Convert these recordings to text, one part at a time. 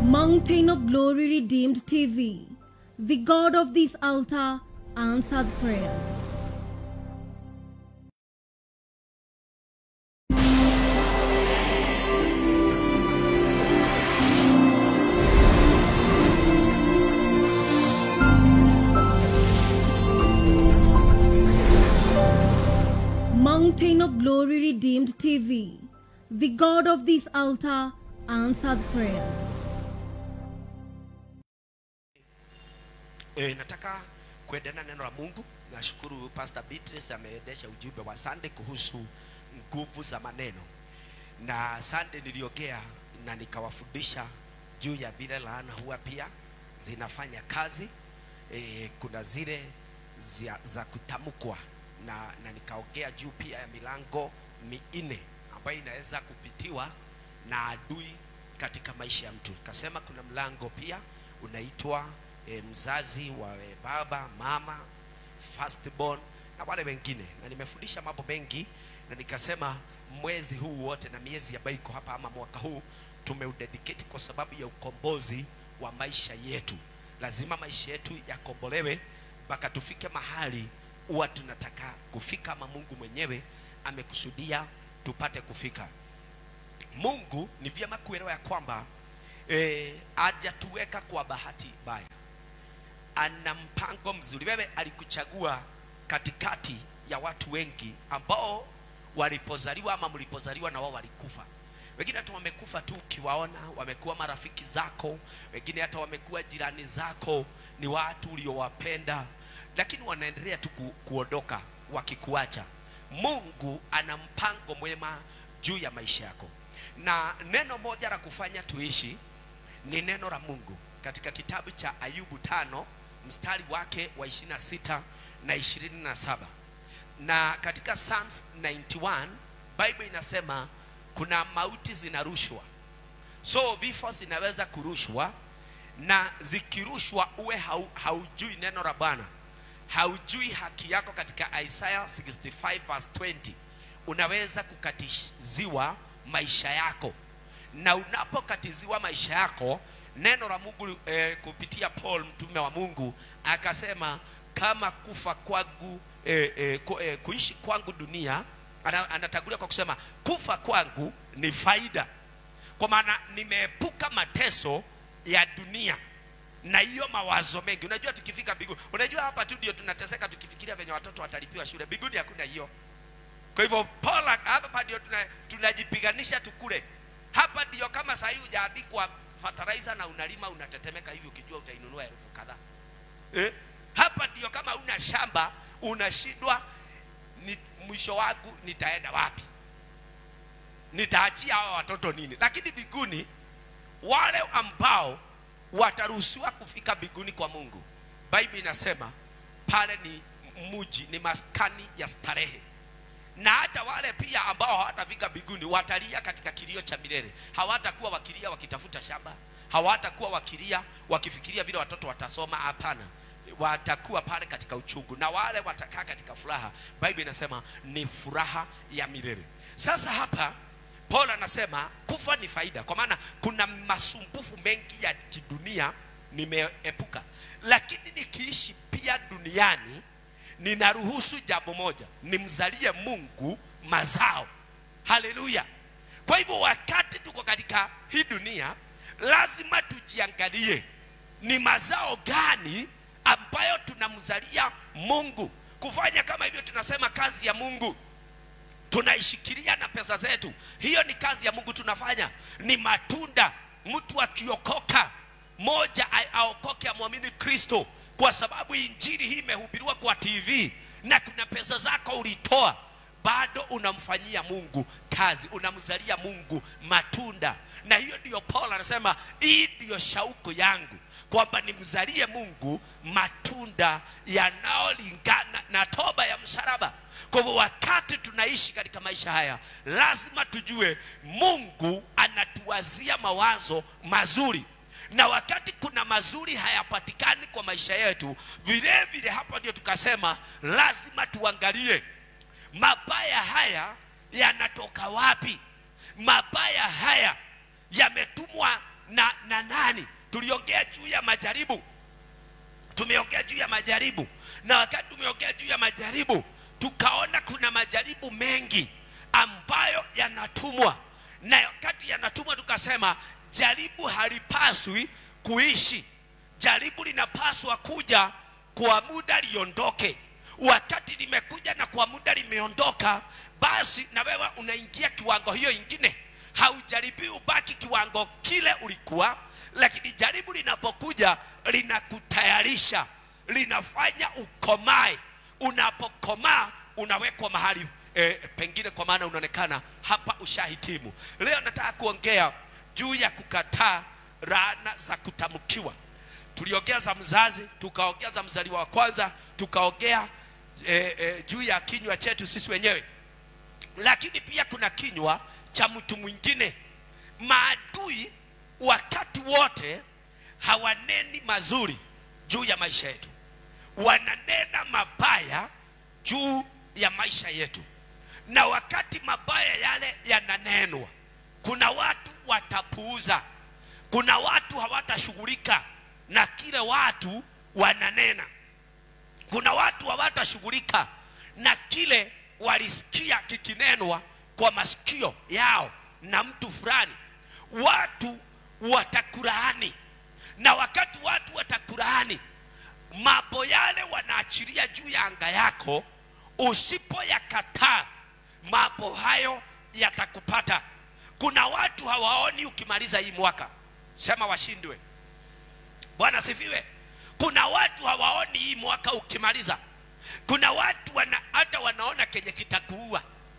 Mountain of Glory Redeemed TV. The God of this altar answered prayer. Mountain of Glory Redeemed TV. The God of this altar answered prayer. E, nataka kuendana neno la Mungu. Nashukuru Pastor Beatrice ameendesha ujumbe wa Sunday kuhusu nguvu za maneno, na Sunday niliongea na nikawafundisha juu ya vile laana huwa pia zinafanya kazi. E, kuna zile za, za kutamkwa na, na nikaongea juu pia ya milango minne ambayo inaweza kupitiwa na adui katika maisha ya mtu. Kasema kuna mlango pia unaitwa e, mzazi wa e, baba mama firstborn na wale wengine, na nimefundisha mambo mengi, na nikasema mwezi huu wote na miezi ambayo iko hapa ama mwaka huu tumeudedicate kwa sababu ya ukombozi wa maisha yetu. Lazima maisha yetu yakombolewe mpaka tufike mahali huwa tunataka kufika, ama Mungu mwenyewe amekusudia tupate kufika. Mungu ni vyema kuelewa ya kwamba eh, hajatuweka kwa bahati mbaya, ana mpango mzuri. Wewe alikuchagua katikati ya watu wengi ambao walipozaliwa ama mlipozaliwa na wao walikufa. Wengine hata wamekufa tu ukiwaona, wamekuwa marafiki zako, wengine hata wamekuwa jirani zako, ni watu uliowapenda, lakini wanaendelea tu ku, kuondoka wakikuacha. Mungu ana mpango mwema juu ya maisha yako, na neno moja la kufanya tuishi ni neno la Mungu katika kitabu cha Ayubu tano mstari wake wa 26 na 27 na katika Psalms 91 Bible inasema kuna mauti zinarushwa, so vifo zinaweza kurushwa, na zikirushwa uwe hau, haujui neno la Bwana, haujui haki yako. Katika Isaiah 65 verse 20 unaweza kukatiziwa maisha yako, na unapokatiziwa maisha yako neno la Mungu eh, kupitia Paul mtume wa Mungu akasema kama kufa kwangu eh, eh, ku, eh, kuishi kwangu dunia ana, anatangulia kwa kusema kufa kwangu ni faida, kwa maana nimeepuka mateso ya dunia na hiyo mawazo mengi. Unajua tukifika mbinguni, unajua hapa tu ndio tunateseka tukifikiria venye watoto watalipiwa shule. Mbinguni hakuna hiyo. Kwa hivyo Paul hapa ndio tuna, tunajipiganisha tukule. Hapa ndio kama sahii hujaandikwa fertilizer na unalima unatetemeka hivi ukijua utainunua elfu kadhaa eh? Hapa ndio kama una shamba unashindwa, ni mwisho wangu nitaenda wapi? Nitaachia hawa watoto nini? Lakini mbinguni wale ambao wataruhusiwa kufika mbinguni kwa Mungu, Biblia inasema pale ni muji, ni maskani ya starehe na hata wale pia ambao hawatafika mbinguni watalia katika kilio cha milele. Hawatakuwa wakilia wakitafuta shamba, hawatakuwa wakilia wakifikiria vile watoto watasoma. Hapana, watakuwa pale katika uchungu, na wale watakaa katika furaha. Biblia inasema ni furaha ya milele. Sasa hapa Paul anasema kufa ni faida, kwa maana kuna masumbufu mengi ya kidunia nimeepuka, lakini nikiishi pia duniani ninaruhusu jambo moja, nimzalie Mungu mazao. Haleluya! Kwa hivyo wakati tuko katika hii dunia, lazima tujiangalie ni mazao gani ambayo tunamzalia Mungu. Kufanya kama hivyo, tunasema kazi ya Mungu tunaishikilia na pesa zetu, hiyo ni kazi ya Mungu tunafanya, ni matunda. Mtu akiokoka, moja aokoke, amwamini Kristo kwa sababu injili hii imehubiriwa kwa TV na kuna pesa zako ulitoa, bado unamfanyia Mungu kazi, unamzalia Mungu matunda. Na hiyo ndiyo Paul anasema, hii ndiyo shauku yangu kwamba nimzalie Mungu matunda yanayolingana na toba ya msalaba. Kwa hivyo wakati tunaishi katika maisha haya, lazima tujue Mungu anatuwazia mawazo mazuri na wakati kuna mazuri hayapatikani kwa maisha yetu, vile vile hapa ndio tukasema lazima tuangalie mabaya haya yanatoka wapi. Mabaya haya yametumwa na, na nani tuliongea juu ya majaribu tumeongea juu ya majaribu na wakati tumeongea juu ya majaribu tukaona kuna majaribu mengi ambayo yanatumwa na wakati yanatumwa tukasema jaribu halipaswi kuishi jaribu linapaswa kuja kwa muda liondoke wakati limekuja na kwa muda limeondoka basi na wewe unaingia kiwango hiyo ingine haujaribii ubaki kiwango kile ulikuwa lakini jaribu linapokuja linakutayarisha linafanya ukomae unapokomaa unawekwa mahali e, pengine kwa maana unaonekana hapa ushahitimu leo nataka kuongea juu ya kukataa laana za kutamkiwa tuliongea za mzazi tukaongea za mzaliwa wa kwanza tukaongea e, e, juu ya kinywa chetu sisi wenyewe lakini pia kuna kinywa cha mtu mwingine maadui wakati wote hawaneni mazuri juu ya maisha yetu wananena mabaya juu ya maisha yetu na wakati mabaya yale yananenwa kuna watu watapuuza kuna watu hawatashughulika na kile watu wananena kuna watu hawatashughulika na kile walisikia kikinenwa kwa masikio yao na mtu fulani watu watakulaani na wakati watu watakulaani mambo yale wanaachilia juu ya anga yako usipoyakataa mambo hayo yatakupata kuna watu hawaoni ukimaliza hii mwaka sema washindwe bwana sifiwe kuna watu hawaoni hii mwaka ukimaliza kuna watu wana, hata wanaona kenye kitakuua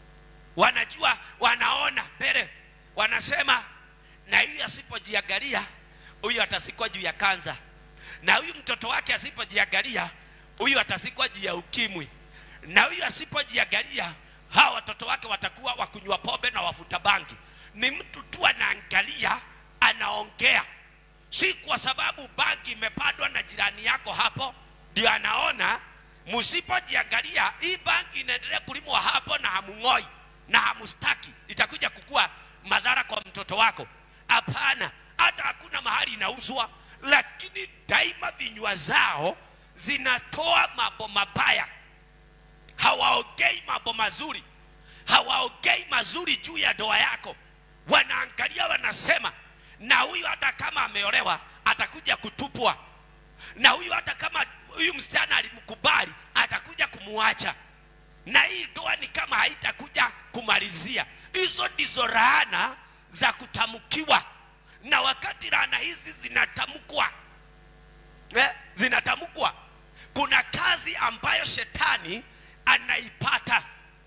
wanajua wanaona mbele wanasema na huyu asipojiangalia huyu atasikwa juu ya kanza na huyu mtoto wake asipojiangalia huyu atasikwa juu ya ukimwi na huyu asipojiangalia hawa watoto wake watakuwa wakunywa pombe na wafuta bangi ni mtu tu anaangalia anaongea si kwa sababu bangi imepandwa na jirani yako hapo ndio anaona msipojiangalia hii bangi inaendelea kulimwa hapo na hamung'oi na hamustaki itakuja kukua madhara kwa mtoto wako hapana hata hakuna mahali inauzwa lakini daima vinywa zao zinatoa mambo mabaya hawaongei mambo mazuri hawaongei mazuri juu ya ndoa yako wanaangalia wanasema na huyu hata kama ameolewa atakuja kutupwa na huyu hata kama huyu msichana alimkubali atakuja kumuacha na hii ndoa ni kama haitakuja kumalizia hizo ndizo laana za kutamkiwa na wakati laana hizi zinatamkwa eh, zinatamkwa kuna kazi ambayo shetani anaipata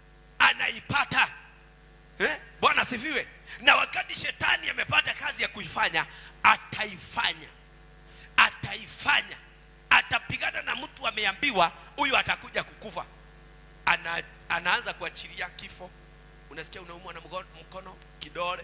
anaipata eh? bwana sifiwe na wakati shetani amepata kazi ya kuifanya ataifanya ataifanya atapigana na mtu ameambiwa huyu atakuja kukufa Ana, anaanza kuachilia kifo unasikia unaumwa na mgo- mkono kidole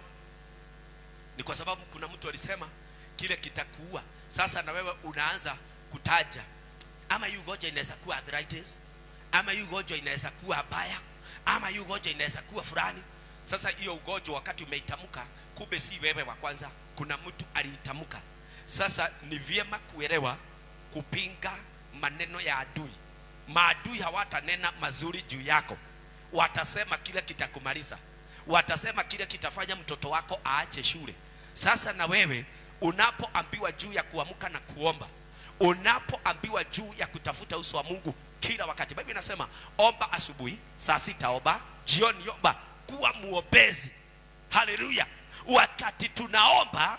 ni kwa sababu kuna mtu alisema kile kitakuua sasa na wewe unaanza kutaja ama hii ugonjwa inaweza kuwa arthritis ama hii ugonjwa inaweza kuwa baya ama hii ugonjwa inaweza kuwa fulani sasa hiyo ugonjwa wakati umeitamka kumbe si wewe wa kwanza kuna mtu aliitamka sasa ni vyema kuelewa kupinga maneno ya adui maadui hawatanena mazuri juu yako watasema kile kitakumaliza watasema kile kitafanya mtoto wako aache shule sasa na wewe unapoambiwa juu ya kuamka na kuomba unapoambiwa juu ya kutafuta uso wa mungu kila wakati biblia inasema omba asubuhi saa sita omba jioni omba kuwa muombezi haleluya wakati tunaomba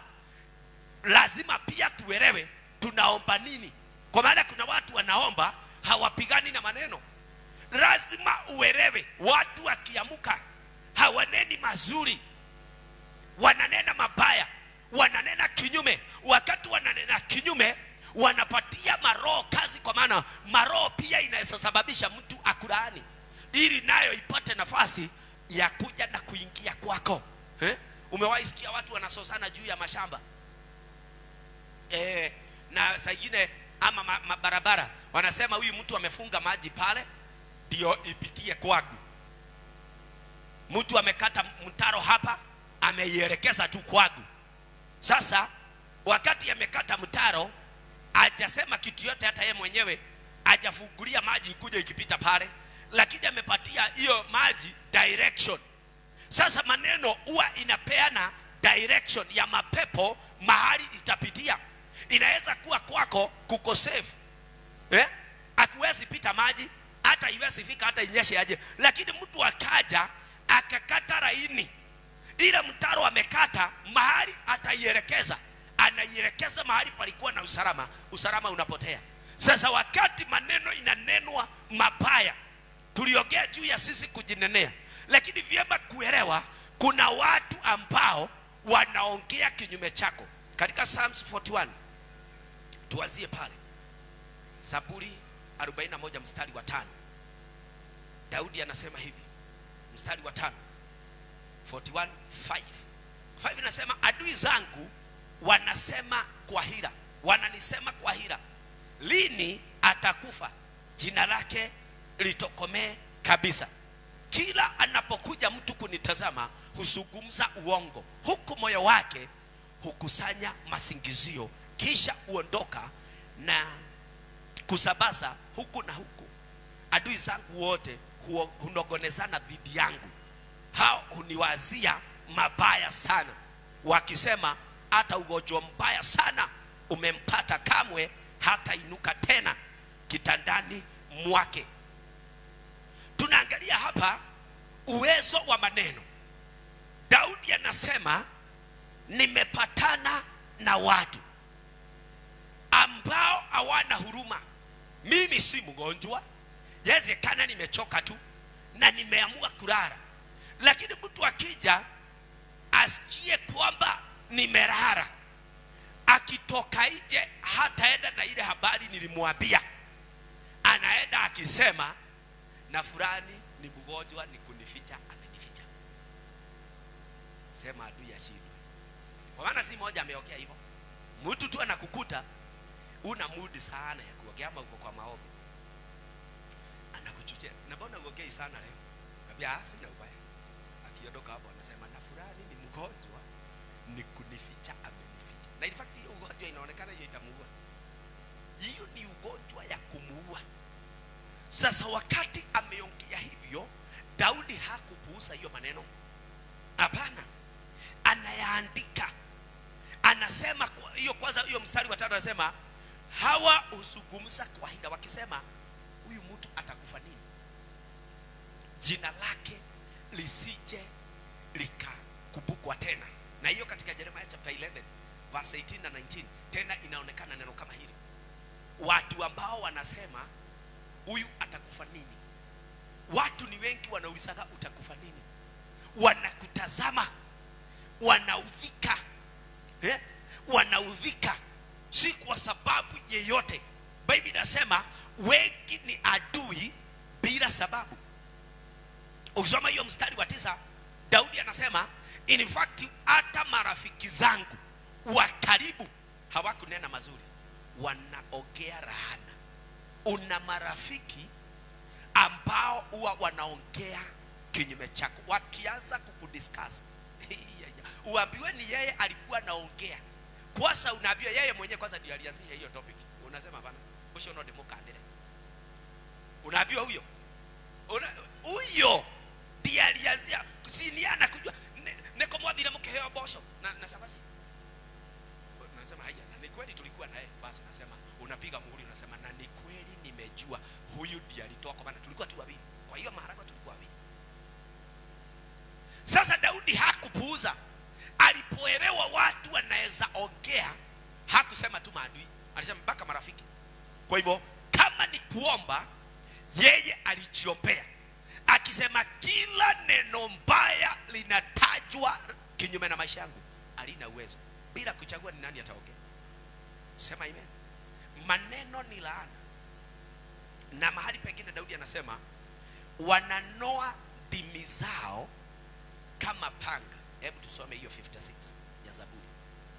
lazima pia tuelewe tunaomba nini kwa maana kuna watu wanaomba hawapigani na maneno lazima uelewe watu wakiamuka hawaneni mazuri wananena mabaya wananena kinyume wakati wananena kinyume wanapatia maroho kazi kwa maana maroho pia inaweza sababisha mtu akulaani ili nayo ipate nafasi ya kuja na kuingia kwako eh? umewahi sikia watu wanasosana juu ya mashamba eh, na saa ingine ama ma, ma, barabara wanasema huyu mtu amefunga maji pale ndio ipitie kwangu mtu amekata mtaro hapa ameielekeza tu kwangu sasa wakati amekata mtaro ajasema kitu yote hata yeye mwenyewe ajafungulia maji ikuja ikipita pale lakini amepatia hiyo maji direction sasa maneno huwa inapeana direction ya mapepo mahali itapitia inaweza kuwa kwako kuko safe eh? akuwezi pita maji hata iwezi fika hata inyeshe aje lakini mtu akaja akakata laini ile mtaro amekata mahali ataielekeza anaielekeza mahali palikuwa na usalama usalama unapotea sasa wakati maneno inanenwa mabaya tuliongea juu ya sisi kujinenea lakini vyema kuelewa kuna watu ambao wanaongea kinyume chako katika Psalms 41 tuanzie pale Zaburi 41 mstari wa tano Daudi anasema hivi mstari wa tano 41 5 5 inasema adui zangu wanasema kwa hila wananisema kwa hila lini atakufa jina lake litokomee kabisa kila anapokuja mtu kunitazama huzungumza uongo huku moyo wake hukusanya masingizio kisha huondoka na kusabaza huku na huku adui zangu wote huo- hunongonezana dhidi yangu hao huniwazia mabaya sana wakisema hata ugonjwa mbaya sana umempata kamwe hata inuka tena kitandani mwake tunaangalia hapa uwezo wa maneno daudi anasema nimepatana na watu ambao hawana huruma mimi si mgonjwa yawezekana nimechoka tu na nimeamua kulala lakini mtu akija asikie kwamba nimelala akitoka nje hataenda na ile habari nilimwambia anaenda akisema na fulani ni mgonjwa ni kunificha amenificha sema adui ashindwe kwa maana si moja ameokea hivyo mtu tu anakukuta una mudi sana ya kuongea ama uko kwa maombi anakuchuchia na mbona uongei sana leo nambia "Ah, sina ubaya akiondoka hapo anasema na fulani ni mgonjwa ni kunificha amenificha na in fact hiyo ugonjwa inaonekana hiyo itamuua hiyo ni ugonjwa ya kumuua sasa wakati ameongea hivyo daudi hakupuuza hiyo maneno hapana anayaandika anasema kwa- hiyo kwanza hiyo mstari wa tano anasema hawa huzungumza kwa hila wakisema huyu mtu atakufa nini jina lake lisije likakumbukwa tena na hiyo katika jeremia chapter 11 verse 18 na 19 tena inaonekana neno kama hili watu ambao wanasema huyu atakufa nini watu ni wengi wanaulizaga utakufa nini wanakutazama wanaudhika eh? wanaudhika si kwa sababu yeyote bible inasema wengi ni adui bila sababu ukisoma hiyo mstari wa tisa daudi anasema in fact hata marafiki zangu wa karibu hawakunena mazuri wanaongea rahana una marafiki ambao huwa wanaongea kinyume chako wakianza kukudiscuss uambiwe ni yeye alikuwa anaongea kwanza unaambiwa yeye mwenyewe kwanza ndio alianzisha hiyo topic unasema bana usho no demokandire unaambiwa huyo Una- huyo ndiye alianzia siniana kujua ne- neko mwathire mkiheo mboco na, na shabasi nasema haya na ni kweli tulikuwa naye basi nasema unapiga muhuri unasema na ni kweli nimejua huyu ndiye alitoa kwa maana tulikuwa tu wawili kwa hiyo maharagwa tulikuwa wawili sasa daudi hakupuuza alipoelewa watu wanaweza ongea hakusema tu maadui alisema mpaka marafiki kwa hivyo kama ni kuomba yeye alijiombea akisema kila neno mbaya linatajwa kinyume na maisha yangu alina uwezo bila kuchagua ni nani ataongea sema amen maneno ni laana na mahali pengine daudi anasema wananoa ndimi zao kama panga hebu tusome hiyo 56 ya zaburi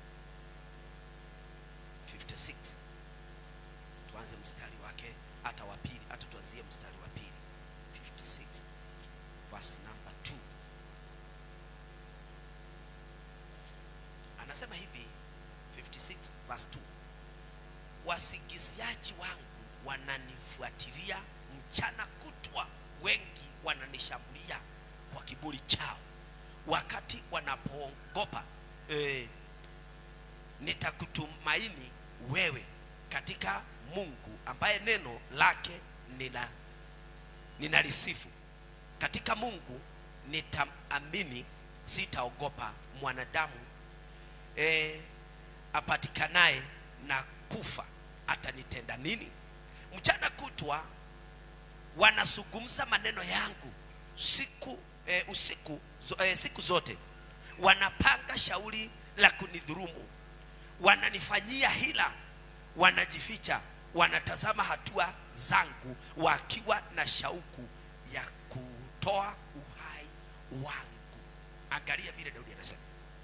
56 tuanze mstari wake hata wa pili hata tuanzie mstari wa pili 56 verse number 2 anasema hivi 56 verse 2 wasingiziaji wangu wananifuatilia mchana kutwa wengi wananishambulia kwa kiburi chao wakati wanapoogopa eh, nitakutumaini wewe katika mungu ambaye neno lake nina ninalisifu katika mungu nitaamini sitaogopa mwanadamu e, apatikanaye na kufa atanitenda nini mchana kutwa wanazungumza maneno yangu siku e, usiku zo, e, siku zote wanapanga shauri la kunidhurumu wananifanyia hila wanajificha wanatazama hatua zangu wakiwa na shauku ya kutoa uhai wangu angalia vile daudi anasema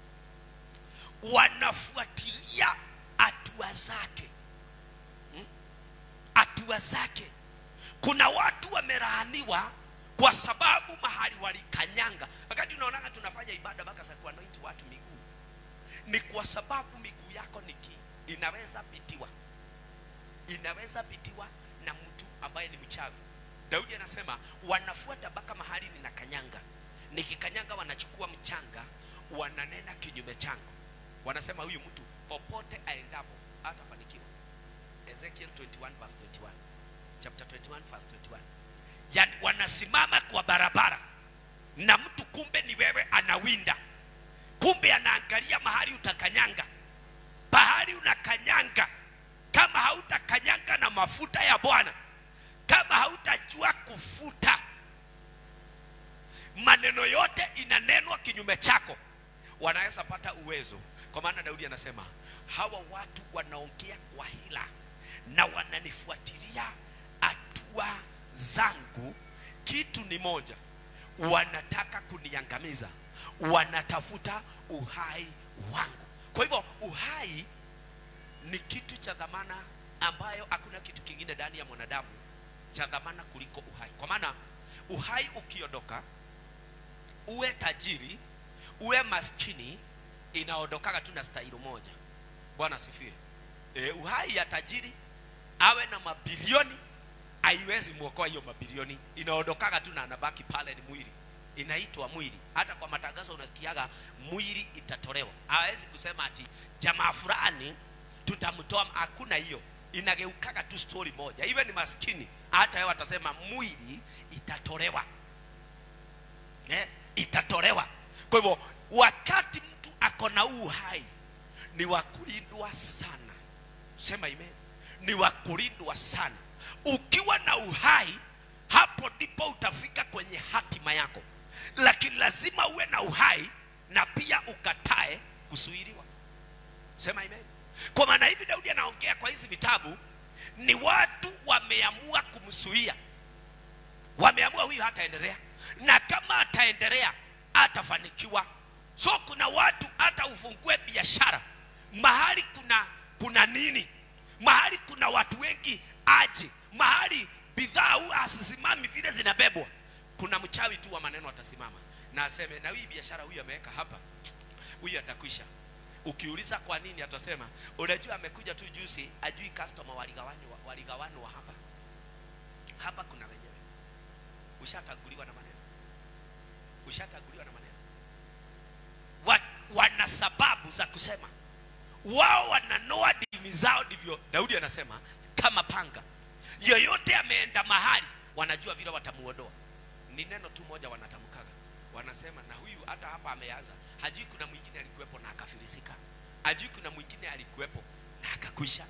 wanafuatilia hatua zake Hmm? hatua zake kuna watu wamelaaniwa kwa sababu mahali walikanyanga wakati unaonanga tunafanya ibada mpaka za kuanointi watu miguu ni kwa sababu miguu yako niki inaweza pitiwa inaweza pitiwa na mtu ambaye ni mchawi daudi anasema wanafuata mpaka mahali ninakanyanga nikikanyanga wanachukua mchanga wananena kinyume changu wanasema huyu mtu popote aendapo hatafanikiwa ezekiel 21 verse 21 chapter 21 verse 21 yani wanasimama kwa barabara na mtu kumbe ni wewe anawinda kumbe anaangalia mahali utakanyanga pahali unakanyanga kama hautakanyanga na mafuta ya bwana kama hautajua kufuta maneno yote inanenwa kinyume chako wanaweza pata uwezo kwa maana daudi anasema hawa watu wanaongea kwa hila na wananifuatilia hatua zangu kitu ni moja wanataka kuniangamiza wanatafuta uhai wangu kwa hivyo uhai ni kitu cha dhamana ambayo hakuna kitu kingine ndani ya mwanadamu cha dhamana kuliko uhai kwa maana uhai ukiondoka uwe tajiri uwe maskini inaondokaga tu na staili moja bwana asifiwe e, uhai ya tajiri awe na mabilioni haiwezi mwokoa hiyo mabilioni inaondokaga tu na anabaki pale ni mwili inaitwa mwili hata kwa matangazo unasikiaga mwili itatolewa hawezi kusema ati jamaa fulani tutamtoa hakuna hiyo inageukaga tu story moja iwe ni maskini hata yeye watasema mwili itatolewa eh, itatolewa kwa hivyo wakati mtu ako na huu uhai ni wa kulindwa sana sema ime ni wa kulindwa sana ukiwa na uhai hapo ndipo utafika kwenye hatima yako lakini lazima uwe na uhai na pia ukatae kusuiriwa sema amen kwa maana hivi daudi anaongea kwa hizi vitabu ni watu wameamua kumsuia wameamua huyu hataendelea na kama ataendelea atafanikiwa so kuna watu hata ufungue biashara mahali kuna kuna nini mahali kuna watu wengi aje mahali bidhaa huwa hazisimami vile zinabebwa kuna mchawi tu wa maneno atasimama na aseme na hii biashara huyu ameweka hapa huyu atakwisha ukiuliza kwa nini atasema unajua amekuja tu juzi ajui customer waligawanywa waligawanwa hapa hapa kuna wenyewe ushataguliwa na maneno ushataguliwa na maneno wa, wana sababu za kusema wao wananoa dimi zao ndivyo daudi anasema kama panga yoyote ameenda mahali wanajua vile watamuondoa ni neno tu moja wanatamkaga wanasema na huyu hata hapa ameanza hajui kuna mwingine alikuwepo na akafilisika hajui kuna mwingine alikuwepo na akakwisha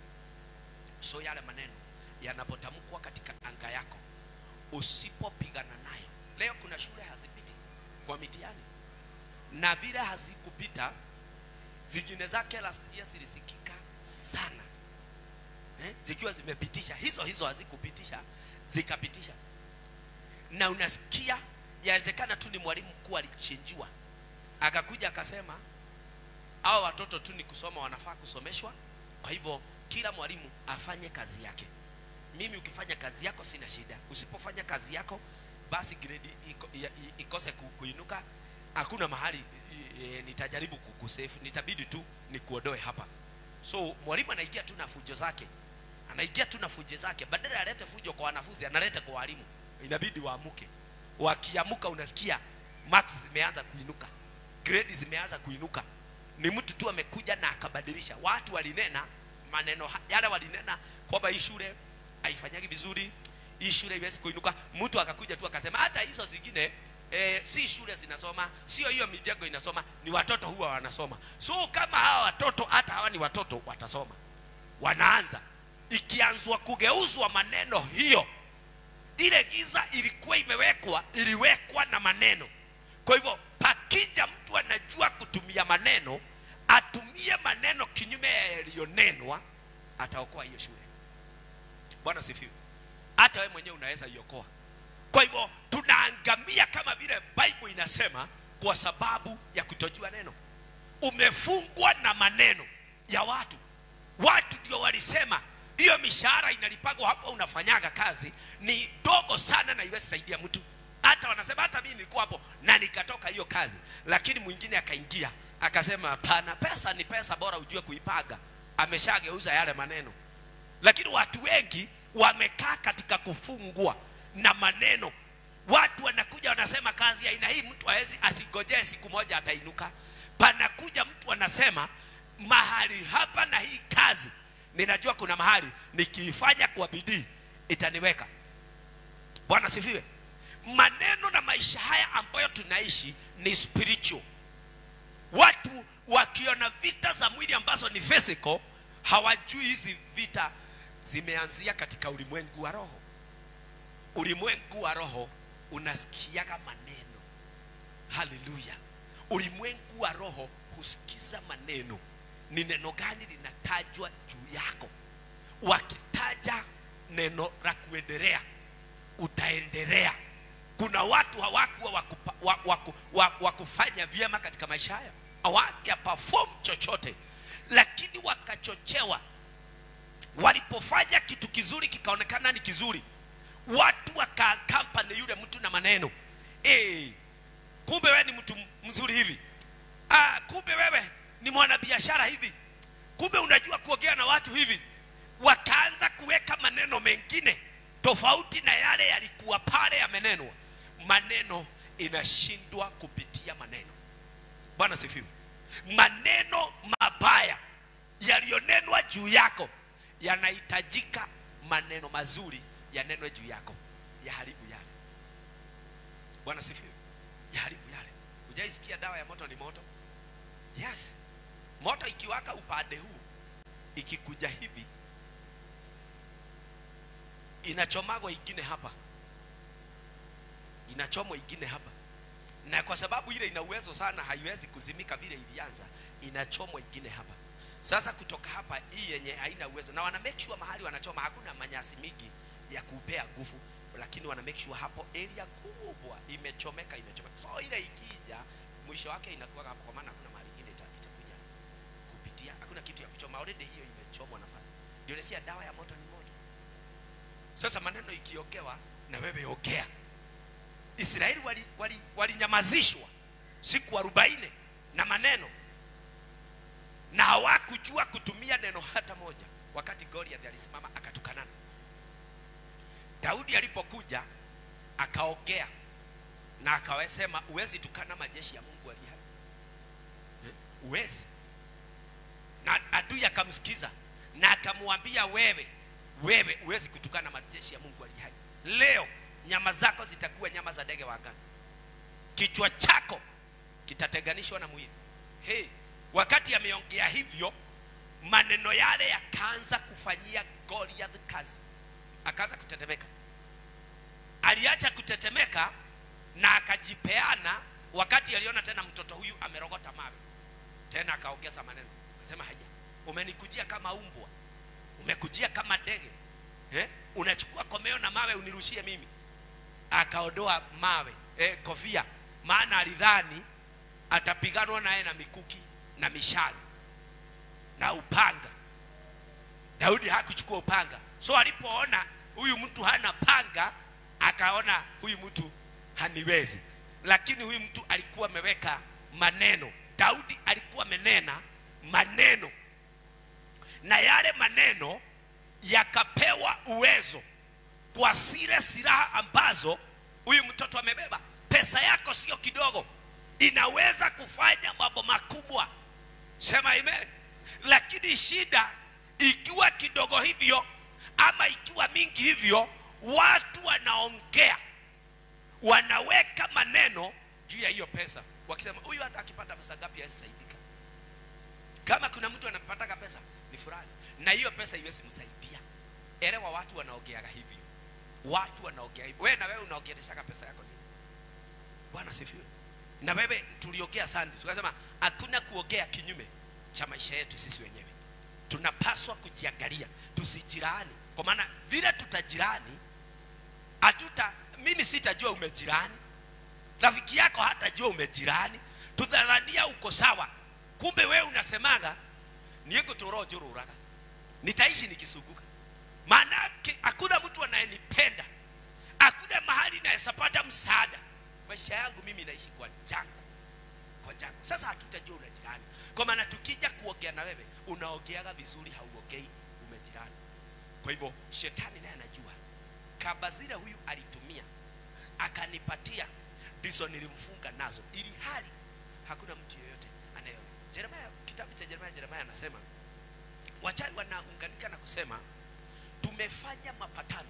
so yale maneno yanapotamkwa katika anga yako usipopigana nayo leo kuna shule hazipiti kwa mitihani na vile hazikupita zingine zake last year zilisikika sana eh? zikiwa zimepitisha hizo hizo hazikupitisha zikapitisha na unasikia yawezekana tu ni mwalimu mkuu alichinjiwa akakuja akasema hao watoto tu ni kusoma wanafaa kusomeshwa kwa hivyo kila mwalimu afanye kazi yake mimi ukifanya kazi yako sina shida usipofanya kazi yako basi grade iko, ya- i- ikose ku- kuinuka hakuna mahali e, e, nitajaribu kukusefu nitabidi tu nikuondoe hapa so mwalimu anaingia tu na fujo zake anaingia tu na fujo zake badala alete fujo kwa wanafunzi analeta kwa walimu inabidi waamuke wakiamuka unasikia marks zimeanza kuinuka grade zimeanza kuinuka ni mtu tu amekuja na akabadilisha watu walinena maneno ha- yale walinena kwamba hii shule haifanyagi vizuri hii shule iwezi kuinuka mtu akakuja tu akasema hata hizo zingine eh, si shule zinasoma sio hiyo mijengo inasoma ni watoto huwa wanasoma so kama hawa watoto hata hawa ni watoto watasoma wanaanza ikianzwa kugeuzwa maneno hiyo ile giza ilikuwa imewekwa iliwekwa na maneno kwa hivyo pakija mtu anajua kutumia maneno atumie maneno kinyume ya yaliyonenwa ataokoa hiyo shule bwana sifiwe hata wewe mwenyewe unaweza iokoa kwa hivyo tunaangamia kama vile bible inasema kwa sababu ya kutojua neno umefungwa na maneno ya watu watu ndio walisema hiyo mishahara inalipagwa hapo unafanyaga kazi ni dogo sana na iwezi saidia mtu hata wanasema hata mimi nilikuwa hapo na nikatoka hiyo kazi lakini mwingine akaingia akasema hapana pesa ni pesa bora ujue kuipaga ameshageuza yale maneno lakini watu wengi wamekaa katika kufungwa na maneno watu wanakuja wanasema kazi ya aina hii mtu hawezi asigojee siku moja atainuka panakuja mtu anasema mahali hapa na hii kazi ninajua kuna mahali nikiifanya kwa bidii itaniweka bwana sifiwe maneno na maisha haya ambayo tunaishi ni spiritual watu wakiona vita za mwili ambazo ni physical hawajui hizi vita zimeanzia katika ulimwengu wa roho ulimwengu wa roho unasikiaga maneno haleluya ulimwengu wa roho husikiza maneno ni neno gani linatajwa juu yako wakitaja neno la kuendelea utaendelea kuna watu hawakuwa wakupa- wa- waku- wa- wakufanya vyema katika maisha haya hawaja perform chochote lakini wakachochewa walipofanya kitu kizuri kikaonekana ni kizuri watu wakakampani yule mtu na maneno hey, kumbe wewe ni mtu mzuri hivi ah, kumbe wewe ni mwanabiashara hivi kumbe unajua kuongea na watu hivi wakaanza kuweka maneno mengine tofauti na yale yalikuwa pale yamenenwa maneno inashindwa kupitia maneno bwana sifiwe maneno mabaya yaliyonenwa juu yako yanahitajika maneno mazuri yanenwe juu yako yaharibu yale bwana sifiwe yaharibu yale hujaisikia dawa ya moto ni moto yes moto ikiwaka upande huu ikikuja hivi inachomagwa ingine hapa inachomwa ingine hapa na kwa sababu ile ina uwezo sana haiwezi kuzimika vile ilianza inachomwa ingine hapa sasa kutoka hapa hii yenye haina uwezo na wana make sure mahali wanachoma hakuna manyasi mingi ya kupea nguvu lakini wana make sure hapo area kubwa imechomeka imechomeka so ile ikija mwisho wake inakuwa hapo kwa maana hakuna mahali ingine ita, itakuja kupitia hakuna kitu ya kuchoma already hiyo imechomwa nafasi ndio nasikia dawa ya moto ni moto sasa maneno ikiogewa na wewe ongea israeli walinyamazishwa wali, wali walinyamazishwa siku arobaini na maneno na hawakujua kutumia neno hata moja wakati goliath alisimama akatukanana daudi alipokuja akaongea na akawasema uwezi tukana majeshi ya mungu aliye hai Eh, uwezi na adui akamsikiza na akamwambia wewe wewe huwezi kutukana majeshi ya mungu aliye hai leo nyama zako zitakuwa nyama za ndege wa angani kichwa chako kitatenganishwa na mwili hey, wakati ameongea hivyo maneno yale yakaanza kufanyia goliath kazi akaanza kutetemeka aliacha kutetemeka na akajipeana wakati aliona tena mtoto huyu amerogota mawe tena akaongeza maneno akasema haya umenikujia kama umbwa umekujia kama ndege eh? unachukua komeo na mawe unirushie mimi akaondoa mawe eh, kofia maana alidhani atapiganwa naye na mikuki na mishale na upanga daudi hakuchukua upanga so alipoona huyu mtu hana panga akaona huyu mtu haniwezi lakini huyu mtu alikuwa ameweka maneno daudi alikuwa amenena maneno na yale maneno yakapewa uwezo kwa zile silaha ambazo huyu mtoto amebeba. Pesa yako sio kidogo, inaweza kufanya mambo makubwa. Sema amen. Lakini shida ikiwa kidogo hivyo ama ikiwa mingi hivyo, watu wanaongea, wanaweka maneno juu ya hiyo pesa, wakisema huyu hata akipata pesa ngapi hasisaidika. Kama kuna mtu anapataga pesa ni fulani, na hiyo pesa iwezi msaidia. Elewa, watu wanaongeaga hivyo, watu wanaongea hivyo. Wewe na wewe unaongeleshaga pesa yako nini? Bwana sifiwe. Na wewe tuliongea sana, tukasema hakuna kuongea kinyume cha maisha yetu sisi wenyewe. Tunapaswa kujiangalia, tusijirani, kwa maana vile tutajirani hatuta, mimi sitajua umejirani, rafiki yako hatajua umejirani, tudharania uko sawa, kumbe wewe unasemaga niegutũrojũrũraga nitaishi nikisumbuka maanake hakuna mtu anayenipenda hakuna mahali nawezapata msaada maisha yangu mimi naishi kwa jangu kwa jangu sasa hatutajua una jirani kwa maana tukija kuongea na wewe unaongeaga vizuri hauongei umejirani kwa hivyo shetani naye anajua kaba zile huyu alitumia akanipatia ndizo nilimfunga nazo ili hali hakuna mtu yoyote anayeona jeremaya kitabu cha jeremaya jeremaya anasema wachawi wanaunganika na kusema tumefanya mapatano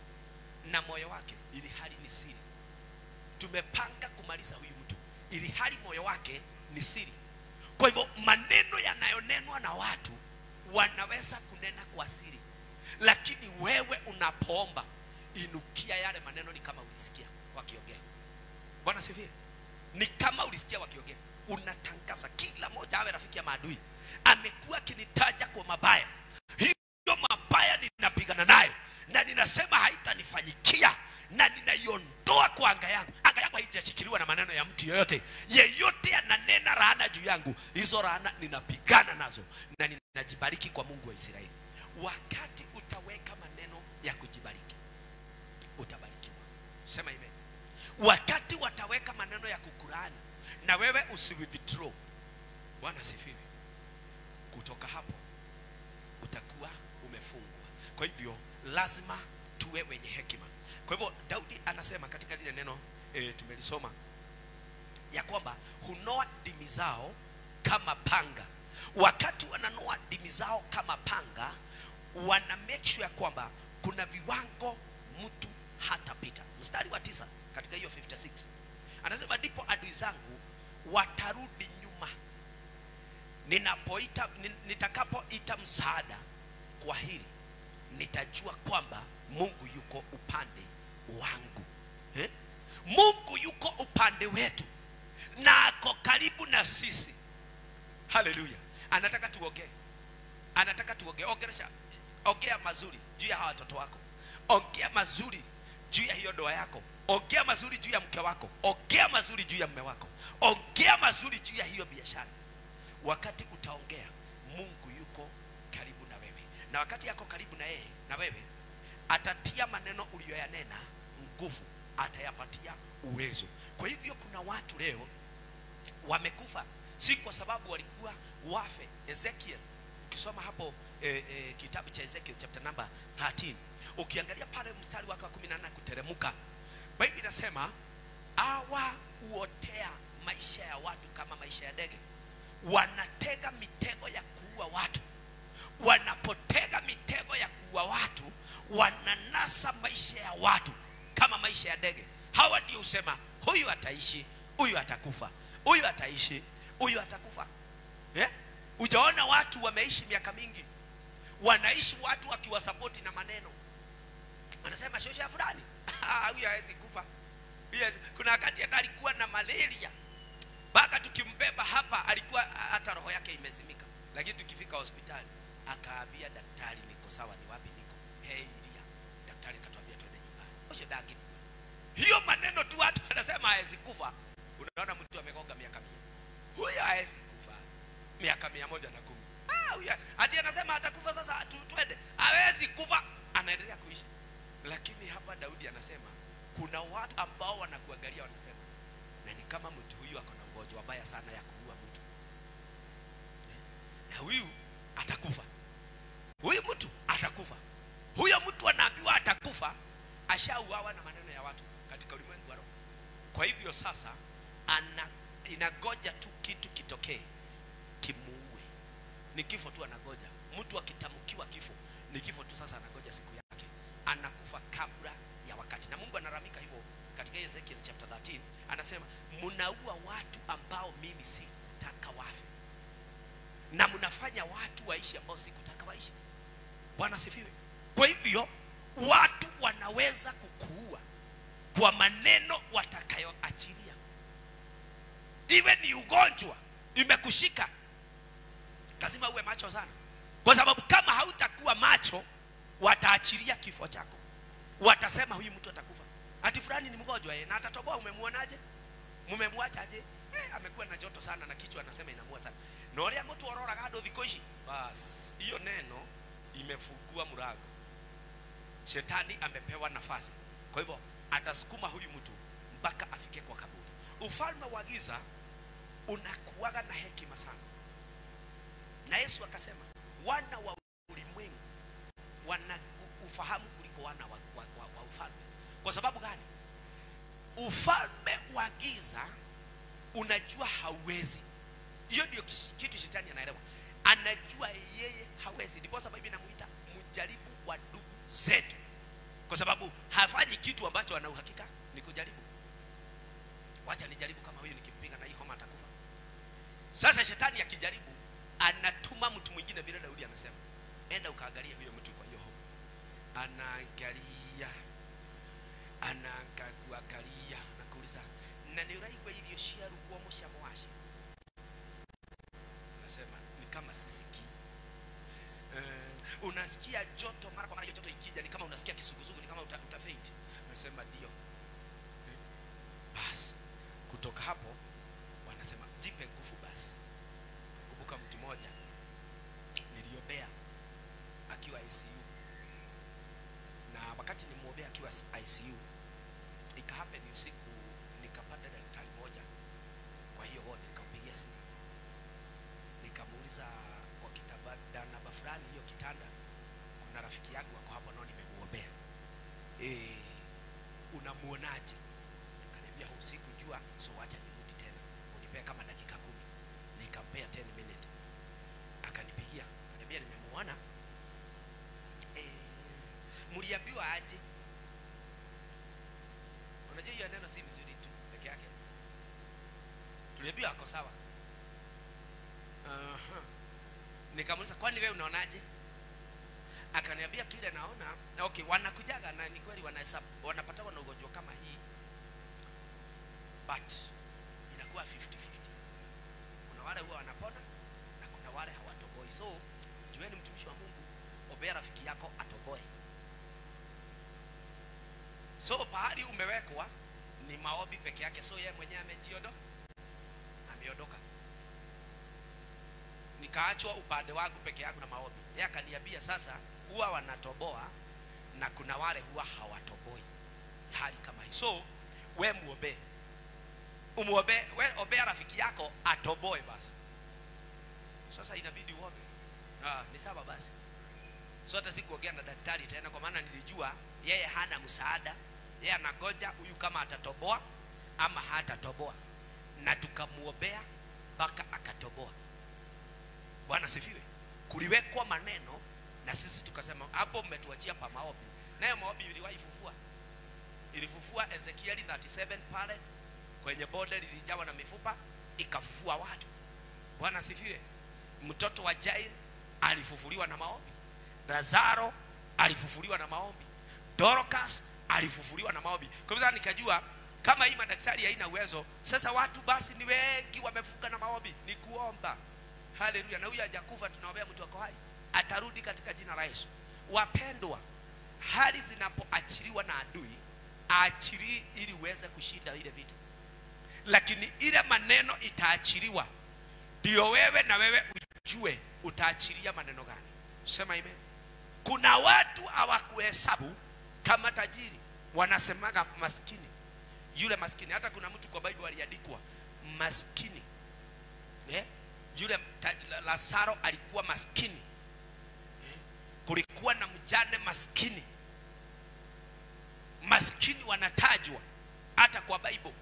na moyo wake ili hali ni siri tumepanga kumaliza huyu mtu ili hali moyo wake ni siri kwa hivyo maneno yanayonenwa na watu wanaweza kunena kwa siri lakini wewe unapoomba inukia yale maneno ni kama ulisikia wakiongea bwana sifie ni kama ulisikia wakiongea unatangaza kila moja awe rafiki ya maadui amekuwa akinitaja kwa mabaya hiyo mabaya ninapigana nayo na ninasema haitanifanyikia na ninaiondoa kwa anga yangu anga yangu haijashikiliwa na maneno ya mtu yoyote yeyote ananena laana juu yangu hizo laana ninapigana nazo na ninajibariki kwa mungu wa israeli wakati utaweka maneno ya kujibariki utabarikiwa sema amen wakati wataweka maneno ya kukuraani na wewe usiwithdraw bwana sifiwe kutoka hapo utakuwa umefungwa kwa hivyo lazima tuwe wenye hekima kwa hivyo daudi anasema katika lile neno e, tumelisoma ya kwamba hunoa dimi zao kama panga wakati wananoa dimi zao kama panga wana make sure ya kwamba kuna viwango mtu hatapita mstari wa tisa katika hiyo 56 anasema ndipo adui zangu watarudi nyuma ninapoita nin- nitakapoita msaada kwa hili nitajua kwamba mungu yuko upande wangu eh? mungu yuko upande wetu na ako karibu na sisi haleluya anataka tuongee anataka tuongee ongelesha ongea mazuri juu ya hawa watoto wako ongea mazuri juu ya hiyo ndoa yako ongea mazuri juu ya mke wako ongea mazuri juu ya mme wako ongea mazuri juu ya hiyo biashara wakati utaongea mungu yuko karibu na wewe na wakati yako karibu na yeye na wewe atatia maneno uliyoyanena nguvu atayapatia uwezo kwa hivyo kuna watu leo wamekufa si kwa sababu walikuwa wafe ezekiel ukisoma hapo eh, eh, kitabu cha ezekiel chapter number 13 ukiangalia pale mstari wake wa 18 kuteremuka biblia inasema awa huotea maisha ya watu kama maisha ya ndege wanatega mitego ya kuua watu wanapotega mitego ya kuua watu wananasa maisha ya watu kama maisha ya ndege hawa ndio husema huyu ataishi huyu atakufa huyu ataishi huyu atakufa eh? ujaona watu wameishi miaka mingi wanaishi watu wakiwasapoti na maneno wanasema shosha fulani "Ah, huyu hawezi kufa Huyu hawezi-" kuna wakati hata alikuwa na malaria mpaka tukimbeba hapa alikuwa hata roho yake imezimika lakini tukifika hospitali akaambia daktari niko sawa ni wapi niko heiria daktari akatuambia twende nyumbani ushe dangikuwa hiyo maneno tu watu wanasema hawezi kufa unaona mtu amegonga miaka mia huyo hawezi kufa miaka mia moja na kumi Ah, huyo- ati anasema atakufa sasa tu, twende hawezi kufa anaendelea kuishi lakini hapa daudi anasema kuna watu ambao wanakuangalia wanasema na ni kama mtu huyu ako na ugonjwa mbaya sana ya kuua mtu na huyu atakufa ashauawa na maneno ya watu katika ulimwengu wa roho kwa hivyo sasa ana inagoja tu kitu kitokee kimuue ni kifo tu anagoja mtu akitamkiwa kifo ni kifo tu sasa anagoja siku yake anakufa kabla ya wakati na mungu anaramika hivyo katika ezekiel chapter 13 anasema mnaua watu ambao mimi sikutaka wafe na mnafanya watu waishi ambao sikutaka waishi bwana sifiwe kwa hivyo watu wanaweza kukuua kwa maneno watakayoachilia iwe ni ugonjwa imekushika lazima uwe macho sana kwa sababu kama hautakuwa macho wataachilia kifo chako watasema huyu mtu atakufa ati fulani ni mgonjwa eh, na atatoboa umemwonaje mumemwachaje eh, amekuwa na joto sana na kichwa anasema inamua sana na ũrĩa mũtu ororaga andũ thikũ ici bas hiyo neno imefungua mlango shetani amepewa nafasi kwa hivyo atasukuma huyu mtu mpaka afike kwa kaburi ufalme wa giza unakuwaga na hekima sana na yesu akasema wana wa ulimwengu wana u- ufahamu kuliko wana wa, wa, wa, wa ufalme kwa sababu gani ufalme wa giza unajua hauwezi hiyo ndio kish- kitu shetani anaelewa anajua yeye hawezi ndipo sababu inamuita mjaribu wa ndugu zetu kwa sababu hafanyi kitu ambacho ana uhakika ni kujaribu wacha nijaribu kama huyu nikimpinga na hii homa atakufa sasa shetani akijaribu anatuma mtu mwingine vile daudi anasema enda ukaangalia huyo mtu kwa hiyo homa anaangalia anangakuangalia nakuuliza na nä å raigua irio ciarugwo må camo wacio nasema ni kama sisikii uh, unasikia joto mara kwa mara hiyo joto ikija ni kama unasikia kisugusugu ni kama uta, utafeit nasema ndio Eh, basi kutoka hapo wanasema jipe nguvu basi kumbuka mtu mmoja niliombea akiwa ICU na wakati nimwombea akiwa ICU ikahappen usiku nikapata daktari moja kwa hiyo wodi nikampigia simu nikamuuliza kwa kitanda namba fulani hiyo kitanda kuna rafiki yangu wako hapo nao nimemuombea e, unamuonaje akaniambia huu usiku jua so wacha nirudi tena unipea kama dakika kumi nikampea 10 minute akanipigia akaniambia nimemuona e, mliambiwa aje unajua hiyo neno si mzuri tu peke yake tuliambiwa ako sawa uh-huh. nikamuuliza kwani wewe unaonaje akaniambia kile naona na okay wanakujaga na ni kweli wanahesabu wanapatwa na ugonjwa kama hii but inakuwa 50 50 kuna wale huwa wanapona na kuna wale hawatoboi so jueni mtumishi wa mungu ombea rafiki yako atoboe so pahali umewekwa ni maombi peke yake so yeye mwenyewe amejiodo ameondoka nikaachwa upande wangu peke yangu na maombi yeye akaniambia sasa huwa wanatoboa na kuna wale huwa hawatoboi hali kama hii so we muombee umuombe we ombea rafiki yako atoboe basi sasa inabidi uombe ah, ni sawa basi so hata sikuongea na daktari tena kwa maana nilijua yeye hana msaada yeye anagoja huyu kama atatoboa ama hatatoboa na tukamuombea mpaka akatoboa bwana sifiwe kuliwekwa maneno na sisi tukasema hapo mmetuachia pa maombi nayo maombi iliwahi fufua ilifufua ezekieli 37 pale kwenye bonde lilijawa na mifupa ikafufua watu bwana sifiwe mtoto wa jair alifufuliwa na maombi lazaro alifufuliwa na maombi dorcas alifufuliwa na maombi kwa hivyo sasa nikajua kama hii madaktari haina uwezo sasa watu basi ni wengi wamefunga na maombi ni kuomba haleluya na huyu hajakufa tunaombea mtu ako hai atarudi katika jina la yesu wapendwa hali zinapoachiliwa na adui aachilii ili uweze kushinda ile vita lakini ile maneno itaachiliwa ndio wewe na wewe ujue utaachilia maneno gani sema amen kuna watu hawakuhesabu kama tajiri wanasemaga maskini yule maskini hata kuna mtu kwa bible aliandikwa maskini eh? yule ta- lazaro alikuwa maskini eh? kulikuwa na mjane maskini maskini wanatajwa hata kwa bible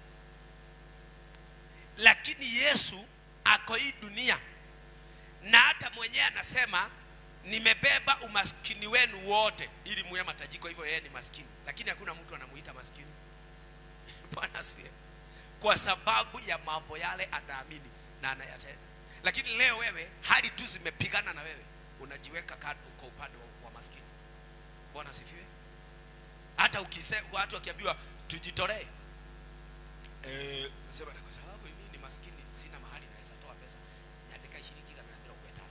lakini yesu ako hii dunia na hata mwenyewe anasema nimebeba umaskini wenu wote ili muwe matajiri kwa hivyo yeye ni maskini lakini hakuna mtu anamuita maskini bwana asifiwe kwa sababu ya mambo yale anaamini na anayatenda lakini leo wewe hali tu zimepigana na wewe unajiweka kando kwa upande wa, wa maskini bwana asifiwe hata ukise watu wakiambiwa tujitolee eh, sema kwa sababu mimi ni maskini sina mahali naweza toa pesa nyandika shilingi kana mirongo itano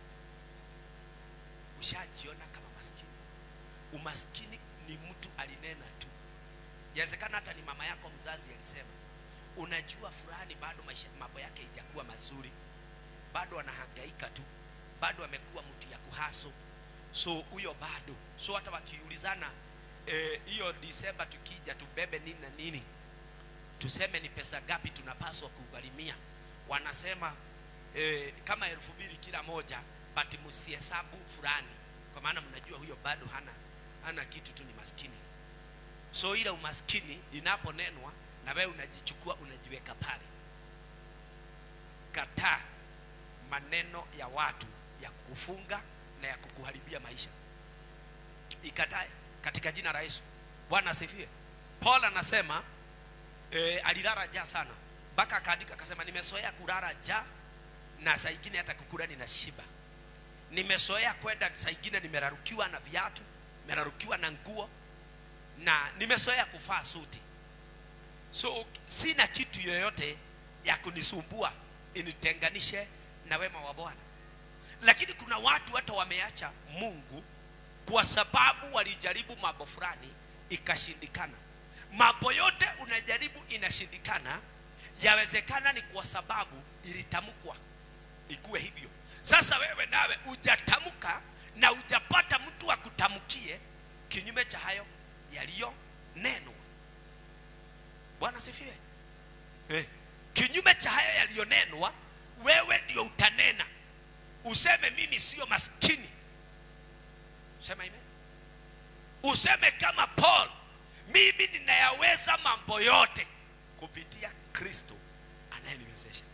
ushajiona kama maskini umaskini ni mtu alinena tu yawezekana hata ni mama yako mzazi alisema unajua fulani bado maisha mambo yake ijakuwa mazuri bado anahangaika tu bado amekuwa mtu ya kuhaso so huyo bado so hata wakiulizana hiyo eh, disemba tukija tubebe nini na nini tuseme ni pesa gapi tunapaswa kugharimia wanasema eh, kama elfu mbili kila moja but msihesabu fulani kwa maana mnajua huyo bado hana hana kitu tu ni maskini so ile umaskini inaponenwa na wewe unajichukua unajiweka pale kataa maneno ya watu ya kukufunga na ya kukuharibia maisha ikatae katika jina la Yesu Bwana asifiwe Paul anasema e, alilala njaa sana mpaka akaandika akasema nimezoea kulala njaa na saa ingine hata kukula nina shiba nimezoea kwenda saa ingine nimerarukiwa na viatu nimerarukiwa na nguo na nimezoea kuvaa suti so sina kitu yoyote ya kunisumbua initenganishe na wema wa Bwana lakini kuna watu hata wameacha Mungu kwa sababu walijaribu mambo fulani ikashindikana mambo yote unajaribu inashindikana yawezekana ni kwa sababu ilitamkwa ikuwe hivyo sasa wewe nawe ujatamka na ujapata mtu akutamkie kinyume cha hayo yaliyonenwa bwana sifiwe eh. kinyume cha hayo yaliyonenwa wewe ndio utanena useme mimi sio maskini sema amen useme kama paul mimi ninayaweza mambo yote kupitia kristo anayeniwezesha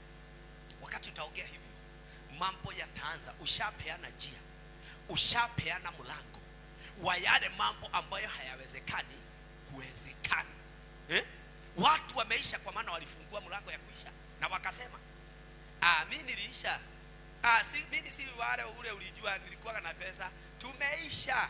wakati utaongea hivyo mambo yataanza ushapeana njia ushapeana mlango wa yale mambo ambayo hayawezekani kuwezekana eh? watu wameisha kwa maana walifungua mlango ya kuisha na wakasema ah, mi niliisha ah, si, mimi si wale ule ulijua nilikuwa na pesa tumeisha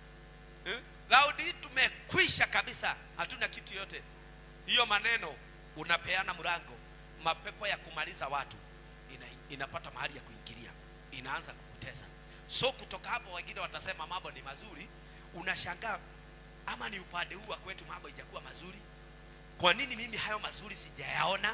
eh? laudi tumekwisha kabisa hatuna kitu yote hiyo maneno unapeana mlango mapepo ya kumaliza watu ina, inapata mahali ya kuingilia inaanza kukutesa so kutoka hapo wengine watasema mambo ni mazuri unashangaa ama ni upande huu wa kwetu mambo ijakuwa mazuri kwa nini mimi hayo mazuri sijayaona